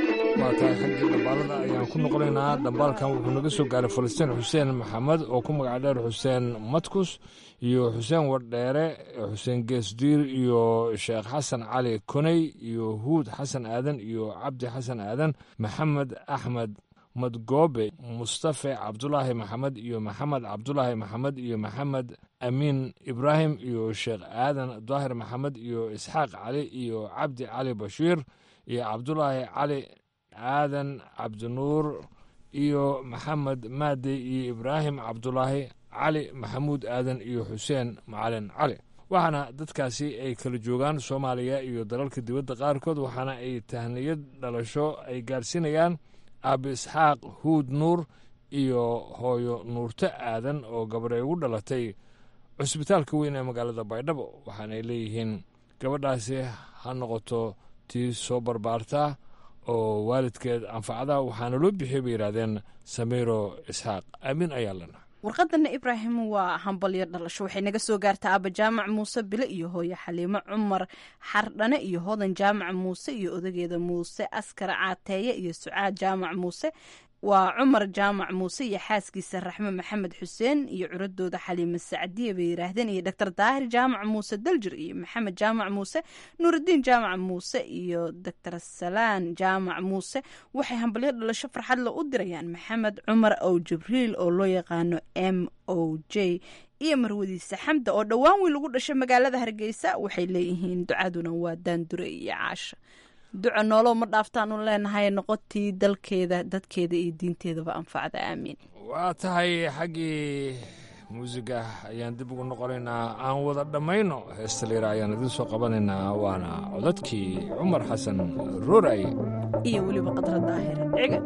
[SPEAKER 13] waa tahay xaggii dhambaalada ayaan ku noqonaynaa dhambaalkan wuxuu naga soo gaaray falastiin xuseen maxamed oo ku magac dheer xuseen matkus iyo xuseen wardheere xuseen geesdiir iyo sheekh xasan cali koney iyo huud xasan aadan iyo cabdi xasan aadan maxamed axmed madgoobe mustafe cabdulaahi maxamed iyo maxamed cabdulaahi maxamed iyo maxamed amiin ibraahim iyo sheekh aadan daahir maxamed iyo isxaaq cali iyo cabdi cali bashiir iyo cabdulaahi cali aadan cabdinuur iyo maxamed maade iyo ibraahim cabdulaahi cali maxamuud aadan iyo xuseen macalin cali waxaana dadkaasi ay kala joogaan soomaaliya iyo dalalka dibadda qaarkood waxaana ay tahniyad dhalasho ay gaarsiinayaan aabi isxaaq huud nuur iyo hooyo nuurto aadan oo gabadhay ugu dhalatay cusbitaalka weyn ee magaalada baydhabo waxaanay leeyihiin gabadhaasi ha noqoto tii soo barbaartaa oo waalidkeed anfacda waxaana loo bixiyay bay yidhahdeen samiiro isxaaq aamin ayaa lena
[SPEAKER 14] warqadana ibraahim waa hambalyo dhalasho waxay naga soo gaartaa aaba jaamac muuse bile iyo hooye xaliimo cumar xardhane iyo hodan jaamac muuse iyo odageeda muuse askar caateeye iyo sucaad jaamac muuse waa cumar jaamac muuse iyo xaaskiisa raxme maxamed xuseen iyo curadooda xaliime sacdiye bay yiraahdeen iyo doctor daahir jaamac muuse daljir iyo maxamed jaamac muuse nuurudiin jaamac muuse iyo doctor salaan jaamac muuse waxay hambalyo dhalasho farxadle u dirayaan maxamed cumar ow jibriil oo loo yaqaano m o j iyo marwadiisa xamda oo dhowaan wiil ugu dhashay magaalada hargeysa waxay leeyihiin ducaduna waa daandure iyo caasha duco noolo ma dhaaftaanu leenahay noqotii dalkeeda dadkeeda iyo diinteedaba anfacda aamiin
[SPEAKER 13] waa tahay xaggii muusiga ayaan dib ugu noqonaynaa aan wada dhammayno heesta liira ayaan idiin soo qabanaynaa waana codadkii cumar xasan rooray
[SPEAKER 14] iyo weliba qadra daahir ciga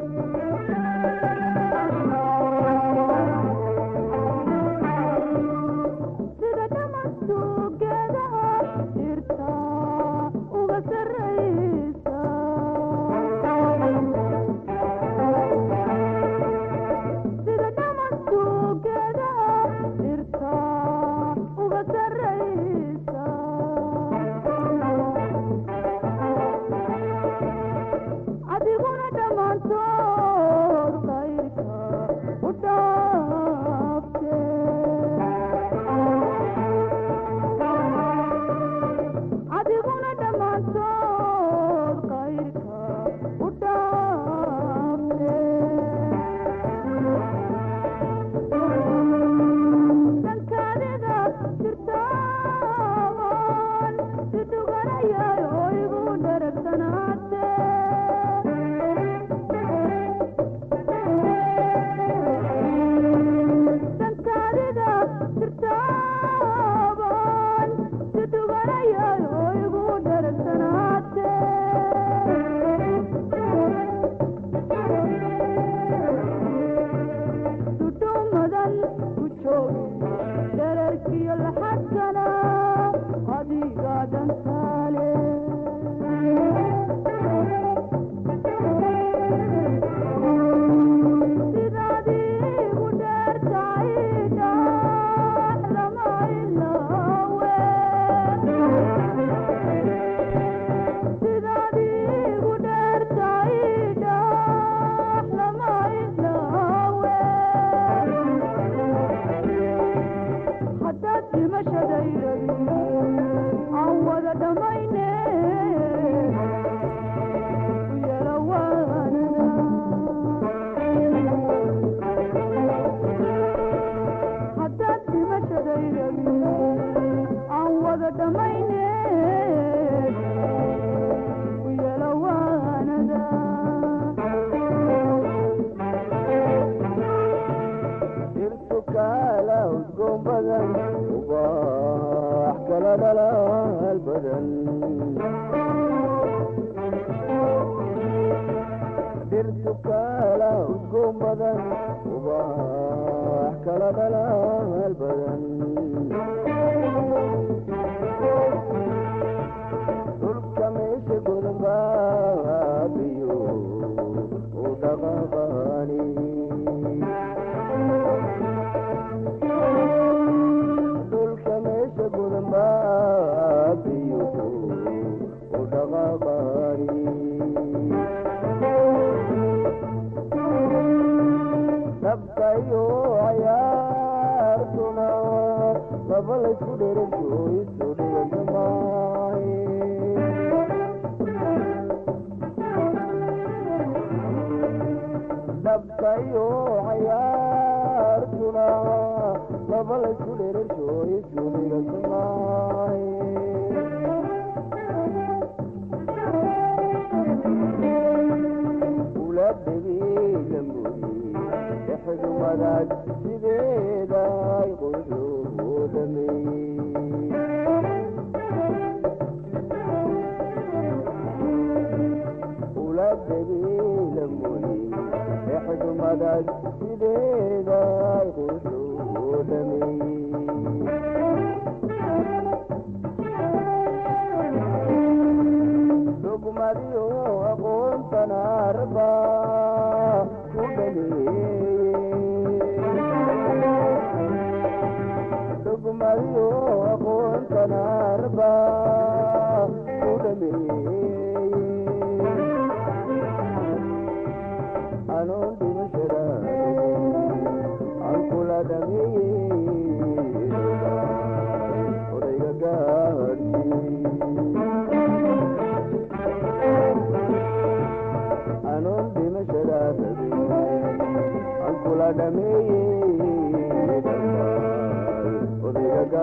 [SPEAKER 15] Thank you. dhabkayo cayaartuna laba laysku dherasho isuliga samaay ula dhabiila mooye dhexdu madaag sideeday qoyxuu dhameeyey ula dhabiila mooye dhexdu madaag sideeday qoyxuu dhameeyey dugmadiyo aqoontana raba ku dhameeyey dugmadiyo aqoontana raba ku dhameeyey anuun dhimashada aan kula dhameeyey odayga gaadhsii anuun dhimashada aan kula dhameeyey odayga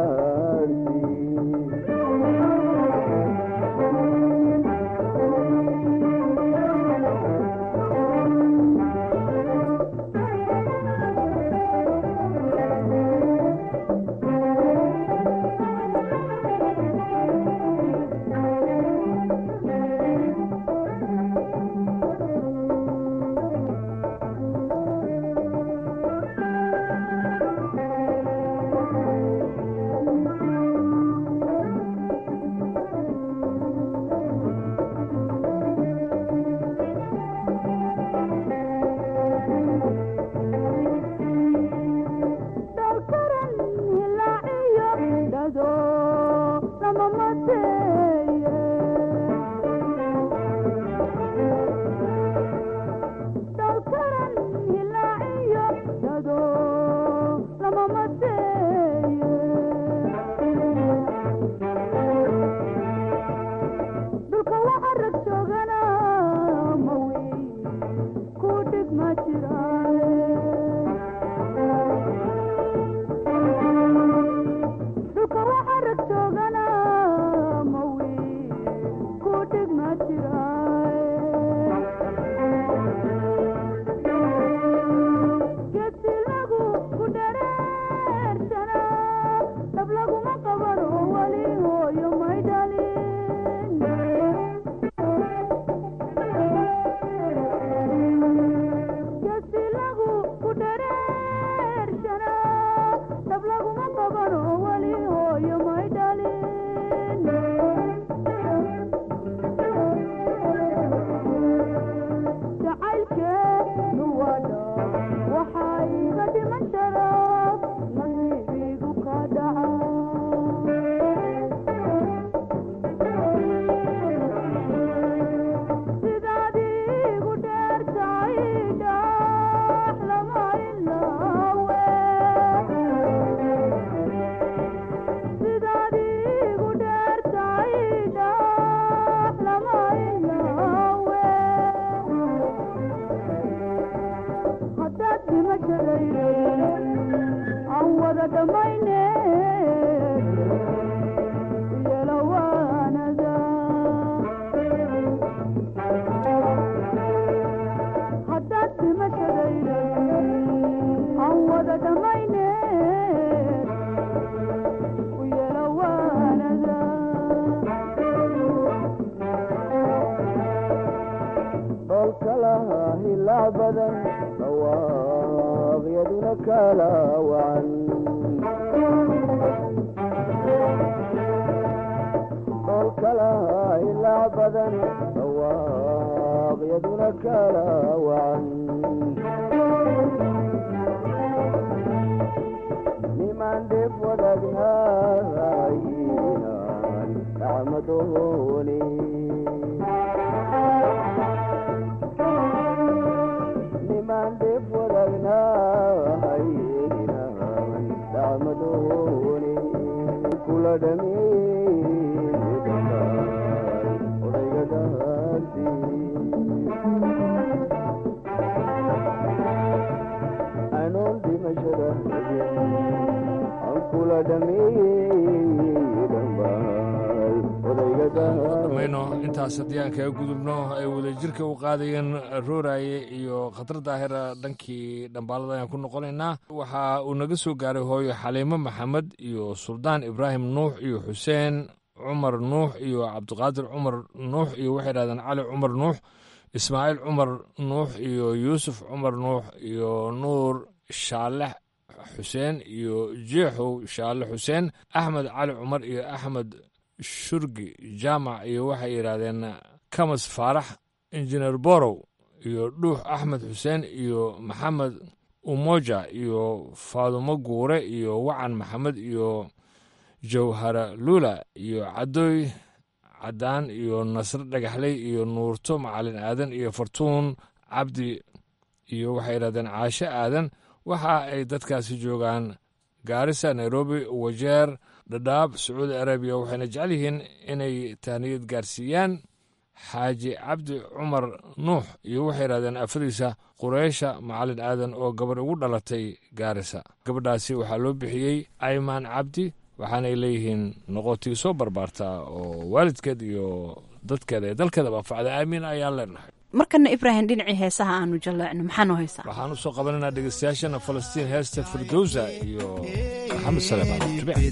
[SPEAKER 15] dhameeyey dhambaal odayga
[SPEAKER 13] dhamayno intaas haddii aan kaga gudubno ay wadajirka u qaadayeen rooraye iyo khatar daahira dhankii dhambaalada ayaan ku noqonaynaa waxa uu naga soo gaaray hooyo xaliimo maxamed iyo suldaan ibraahim nuux iyo xuseen cumar nuux iyo cabdiqaadir cumar nuux iyo waxay dhahdeen cali cumar nuux ismaaciil cumar nuux iyo yuusuf cumar nuux iyo nuur shaalex xuseen iyo jeexow shaale xuseen axmed cali cumar iyo axmed shurgi jaamac iyo waxay yidhaahdeen kamas faarax injineer borow iyo dhuux axmed xuseen iyo maxamed umoja iyo faadumo guure iyo wacan maxamed iyo jawhara luula iyo cadooy caddaan iyo nasre dhagaxley iyo nuurto macalin aadan iyo fartuun cabdi iyo waxay yidhahdeen caashe aadan waxa ay dadkaasi joogaan gaarisa nairobi wajeer dhadhaab sacuudi arabiya waxayna jecel yihiin inay tahniyad gaarsiiyaan xaaji cabdi cumar nuux iyo waxay yidhahdeen afadiisa qureysha macalin aadan oo gabadh ugu dhalatay gaarisa gabadhaasi waxaa loo bixiyey aymaan cabdi waxaanay leeyihiin noqotii soo barbaartaa oo waalidkeed iyo dadkeeda ee dalkeedaba anfacda aamiin ayaan leenahay
[SPEAKER 14] markana ibraahim dhinacii heesaha aanu jaleecno maxaanoo haysaa
[SPEAKER 13] waxaan u soo qabanaynaa dhegeystayaashana falastiin heesta firdowsa iyo maxamed saleemaan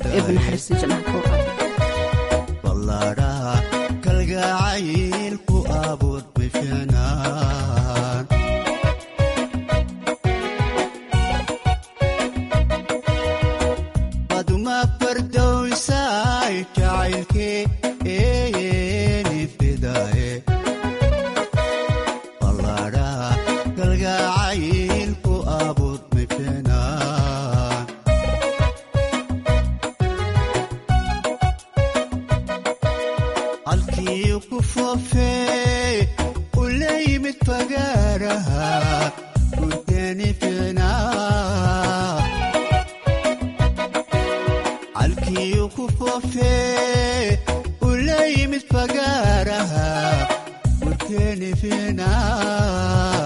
[SPEAKER 16] ballaadhaha kalgacayl ku abuur bifinaan baduma fardowsay jacaylkee eeni fidaye ballaadhaha kalgacayl ku abuur bifinaan halkii ku foofee u la yimid fagaaraha gurteeni ficnaa halkii ku foofee u la yimid fagaaraha gurteeni ficnaa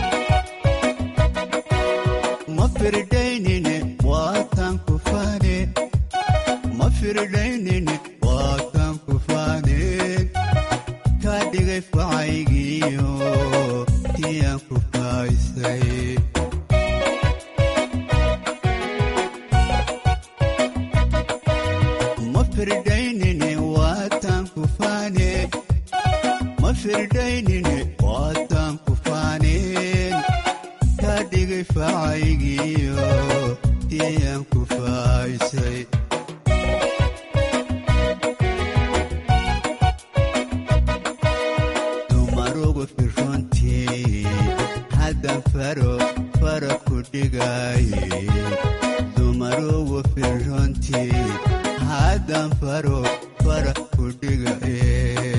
[SPEAKER 16] ma firdaynine waatan ku fane ma firdaynine waatan ku faaneen ka dhigay facaygiyo tiyaan ku faaysay ma firdaynine waatan ku faaneen ma firdaynine waatan ku faaneen ka dhigay facaygiyo tiyaan ku faaysay dumarugu firrontii haddan faro fara ku dhigaye dumarugu firrontii haddan faro fara ku dhigaye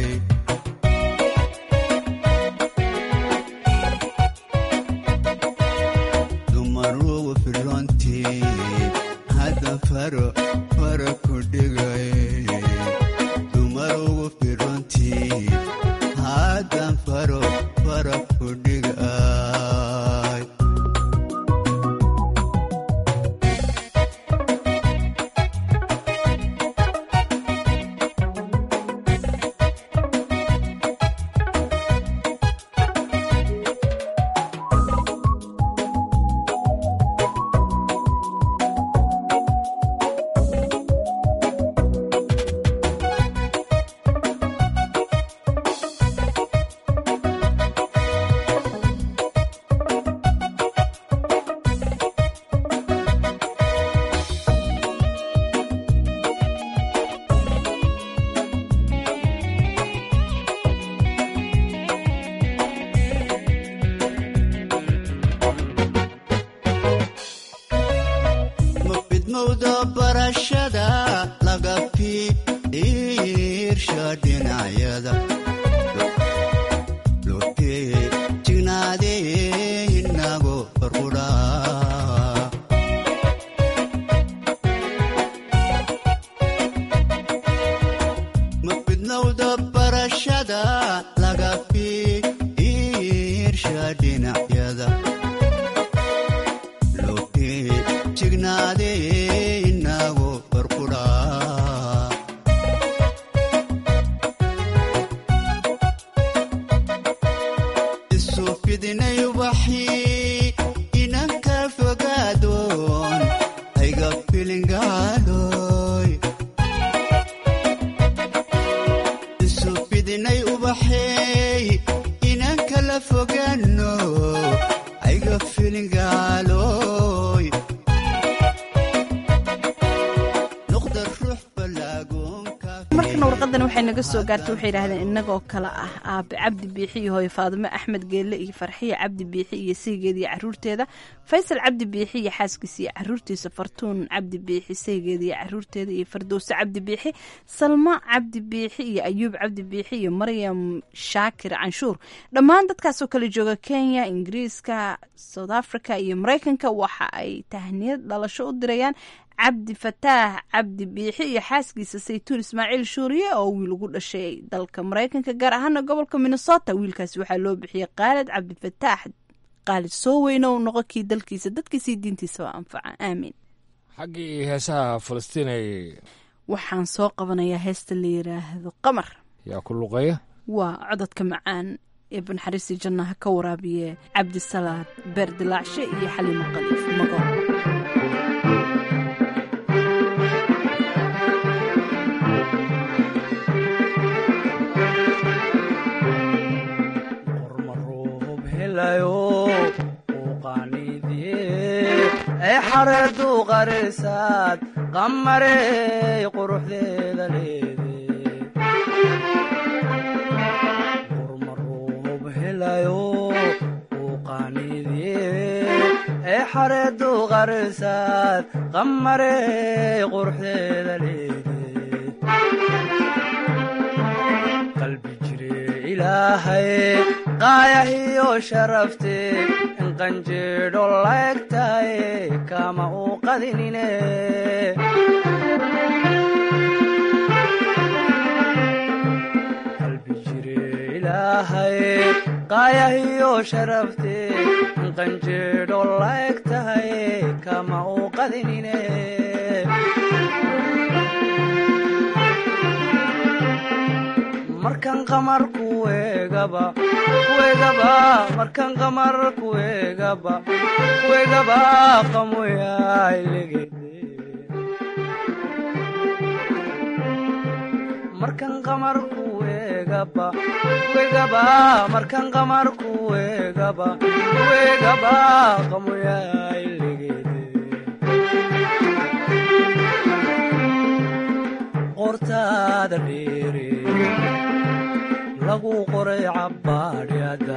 [SPEAKER 16] dumarugu firrontii haddan faro fara ku dhigaye dumarugu firrontii haddan faro fara ku dhigay mafidmowda barashada laga fiirsha dhinacyada lotee jignaadee inago farqudhaa mafidmowda barashada laga fiirsha dhinacyada lotee jignaadee inago farqudhaa isu fidinay ubaxii inan ka fogaadoon ayga filingaaloy isu fidinay ubaxey inan kala fogaano ayga filingaaloy noqda ruux balaagoonka
[SPEAKER 14] markana warqadan waxay naga soo gaartay waxay yidhaahdeen innagoo kale ah aabe cabdi biixi iyo hooyo faadimo axmed geelle iyo farxiya cabdi biixi iyo saygeeda iyo caruurteeda faysal cabdi biixi iyo xaaskiisa iyo caruurtiisa fartuun cabdi biixi saygeeda iyo caruurteeda iyo fardowse cabdi biixi salma cabdi biixi iyo ayuub cabdi biixi iyo maryam shaakir canshuur dhammaan dadkaasoo kale jooga kenya ingiriiska south africa iyo maraykanka waxa ay tahniyad dhalasho u dirayaan cabdi fataax cabdi biixi iyo xaaskiisa saytuun ismaaciil shuuriye oo wiil ugu dhashay dalka maraykanka gaar ahaana gobolka minnesota wiilkaasi waxaa loo bixiyey khaalid cabdi fataax qaalid soo weyno u noqo kii dalkiisa dadkiisii diintiisaba anfaca aamiin
[SPEAKER 13] xaggii heesaha falastiin ay
[SPEAKER 14] waxaan soo qabanayaa heesta la yiraahdo qamar
[SPEAKER 13] yaa ku luqeeya
[SPEAKER 14] waa cododka macaan ee banxariistii jannaha ka waraabiye cabdisalaad beer dilaacshe iyo xaliimo qaliif mago
[SPEAKER 17] ee xareedu qarisaad qamarey quruxdeeda leede qurmaruub helayo uu qaaniidye ee xareedu qarisaad qamarey quruxdeeda leede qalbi jire ilaahay qaayahiyo sharafte in qanjeedho laegtaye kama uu qadinine qalbi jire ilaahay qaayahiyo sharafte in qanjeedho laegtaye kama uu qadinine markan qamar kuegaba kuegaba markan qamar kuegaba kuegaba qamoyailegede markan qamar kuegaba kuegaba markan qamar kuegaba kuegaba qamoyailegede qortaada dheere lagu qoray cabbaadhyada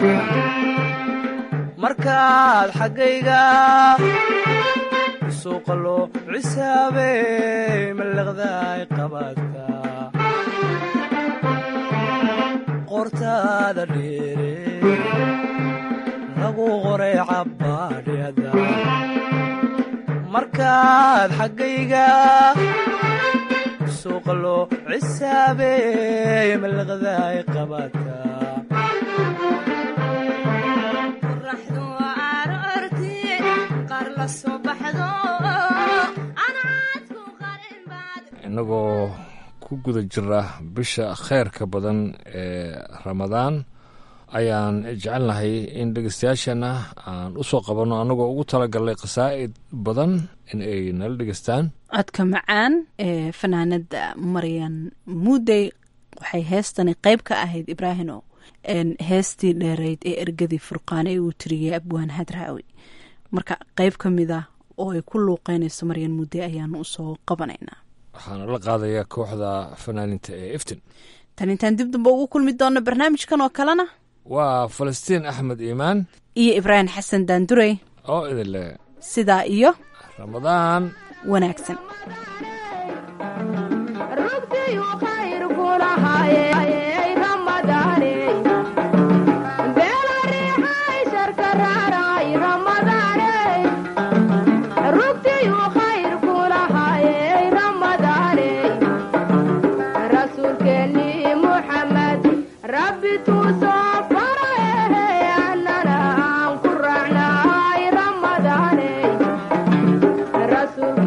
[SPEAKER 17] markaad xaggayga suuqalo cisaabey mallaqdaay qabaadka qortaada dheere lagu qoray cabbaadhyada markaad xaggayga suuqalo cisaabey mallaqdaay qabaadka
[SPEAKER 13] innagoo ku guda jira bisha kheyrka badan ee ramadaan ayaan jecelnahay in dhegeystayaashana aan u soo qabanno annagoo ugu talagalnay khasaa'id badan in ay nala dhegeystaan
[SPEAKER 14] codka macaan ee fanaanada maryan muudey waxay heestani qeyb ka ahayd ibraahino heestii dheereyd ee ergadii furqaane ee uu tiriyey abwaan hadraawi marka qeyb ka mid ah oo ay ku luuqeynayso maryan muudey ayaanu usoo qabanaynaa
[SPEAKER 13] waxaana la qaadayaa kooxda fanaaninta ee iftin
[SPEAKER 14] tan intaan dib damba ugu kulmi doonno barnaamijkan oo kalena
[SPEAKER 13] waa falastiin axmed iimaan
[SPEAKER 14] iyo ibraahim xasan daandurey
[SPEAKER 13] oo idin leh
[SPEAKER 14] sidaa iyo
[SPEAKER 13] ramadaan
[SPEAKER 14] wanaagsan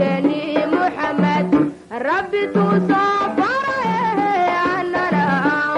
[SPEAKER 18] rabbi tuu soo faray annana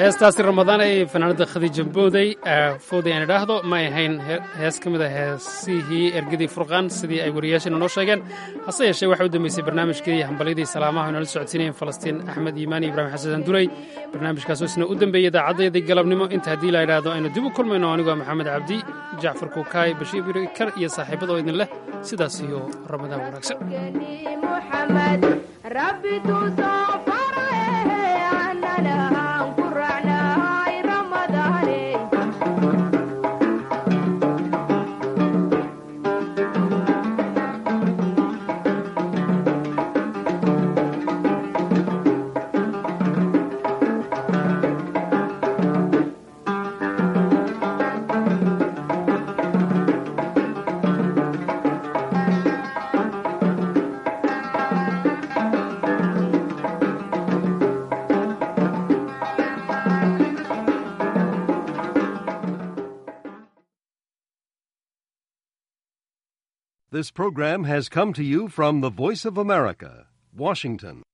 [SPEAKER 1] heestaasi ramadaan ay fanaanada khadiija booday fooday aan idhaahdo ma ay ahayn hees ka mid a heesihii ergadii furqaan sidii ay wariyaasheena noo sheegeen hase yeeshee waxaa u dambeysay barnaamijkii hambalyadii salaamaha inala socodsiinayeen falastiin axmed iimaani ibraahim xasan duley barnaamijkaasoo isna u dambeeyey idaacaddayadii galabnimo inta haddii la idhaahdo aynu dib u kulmayno anigoo maxamed cabdi jacfar kuukaay bashiir birikar iyo saaxiibadoo idin leh sidaas iyo ramadaan wanaagsan
[SPEAKER 18] This program has come to you from the Voice of America, Washington.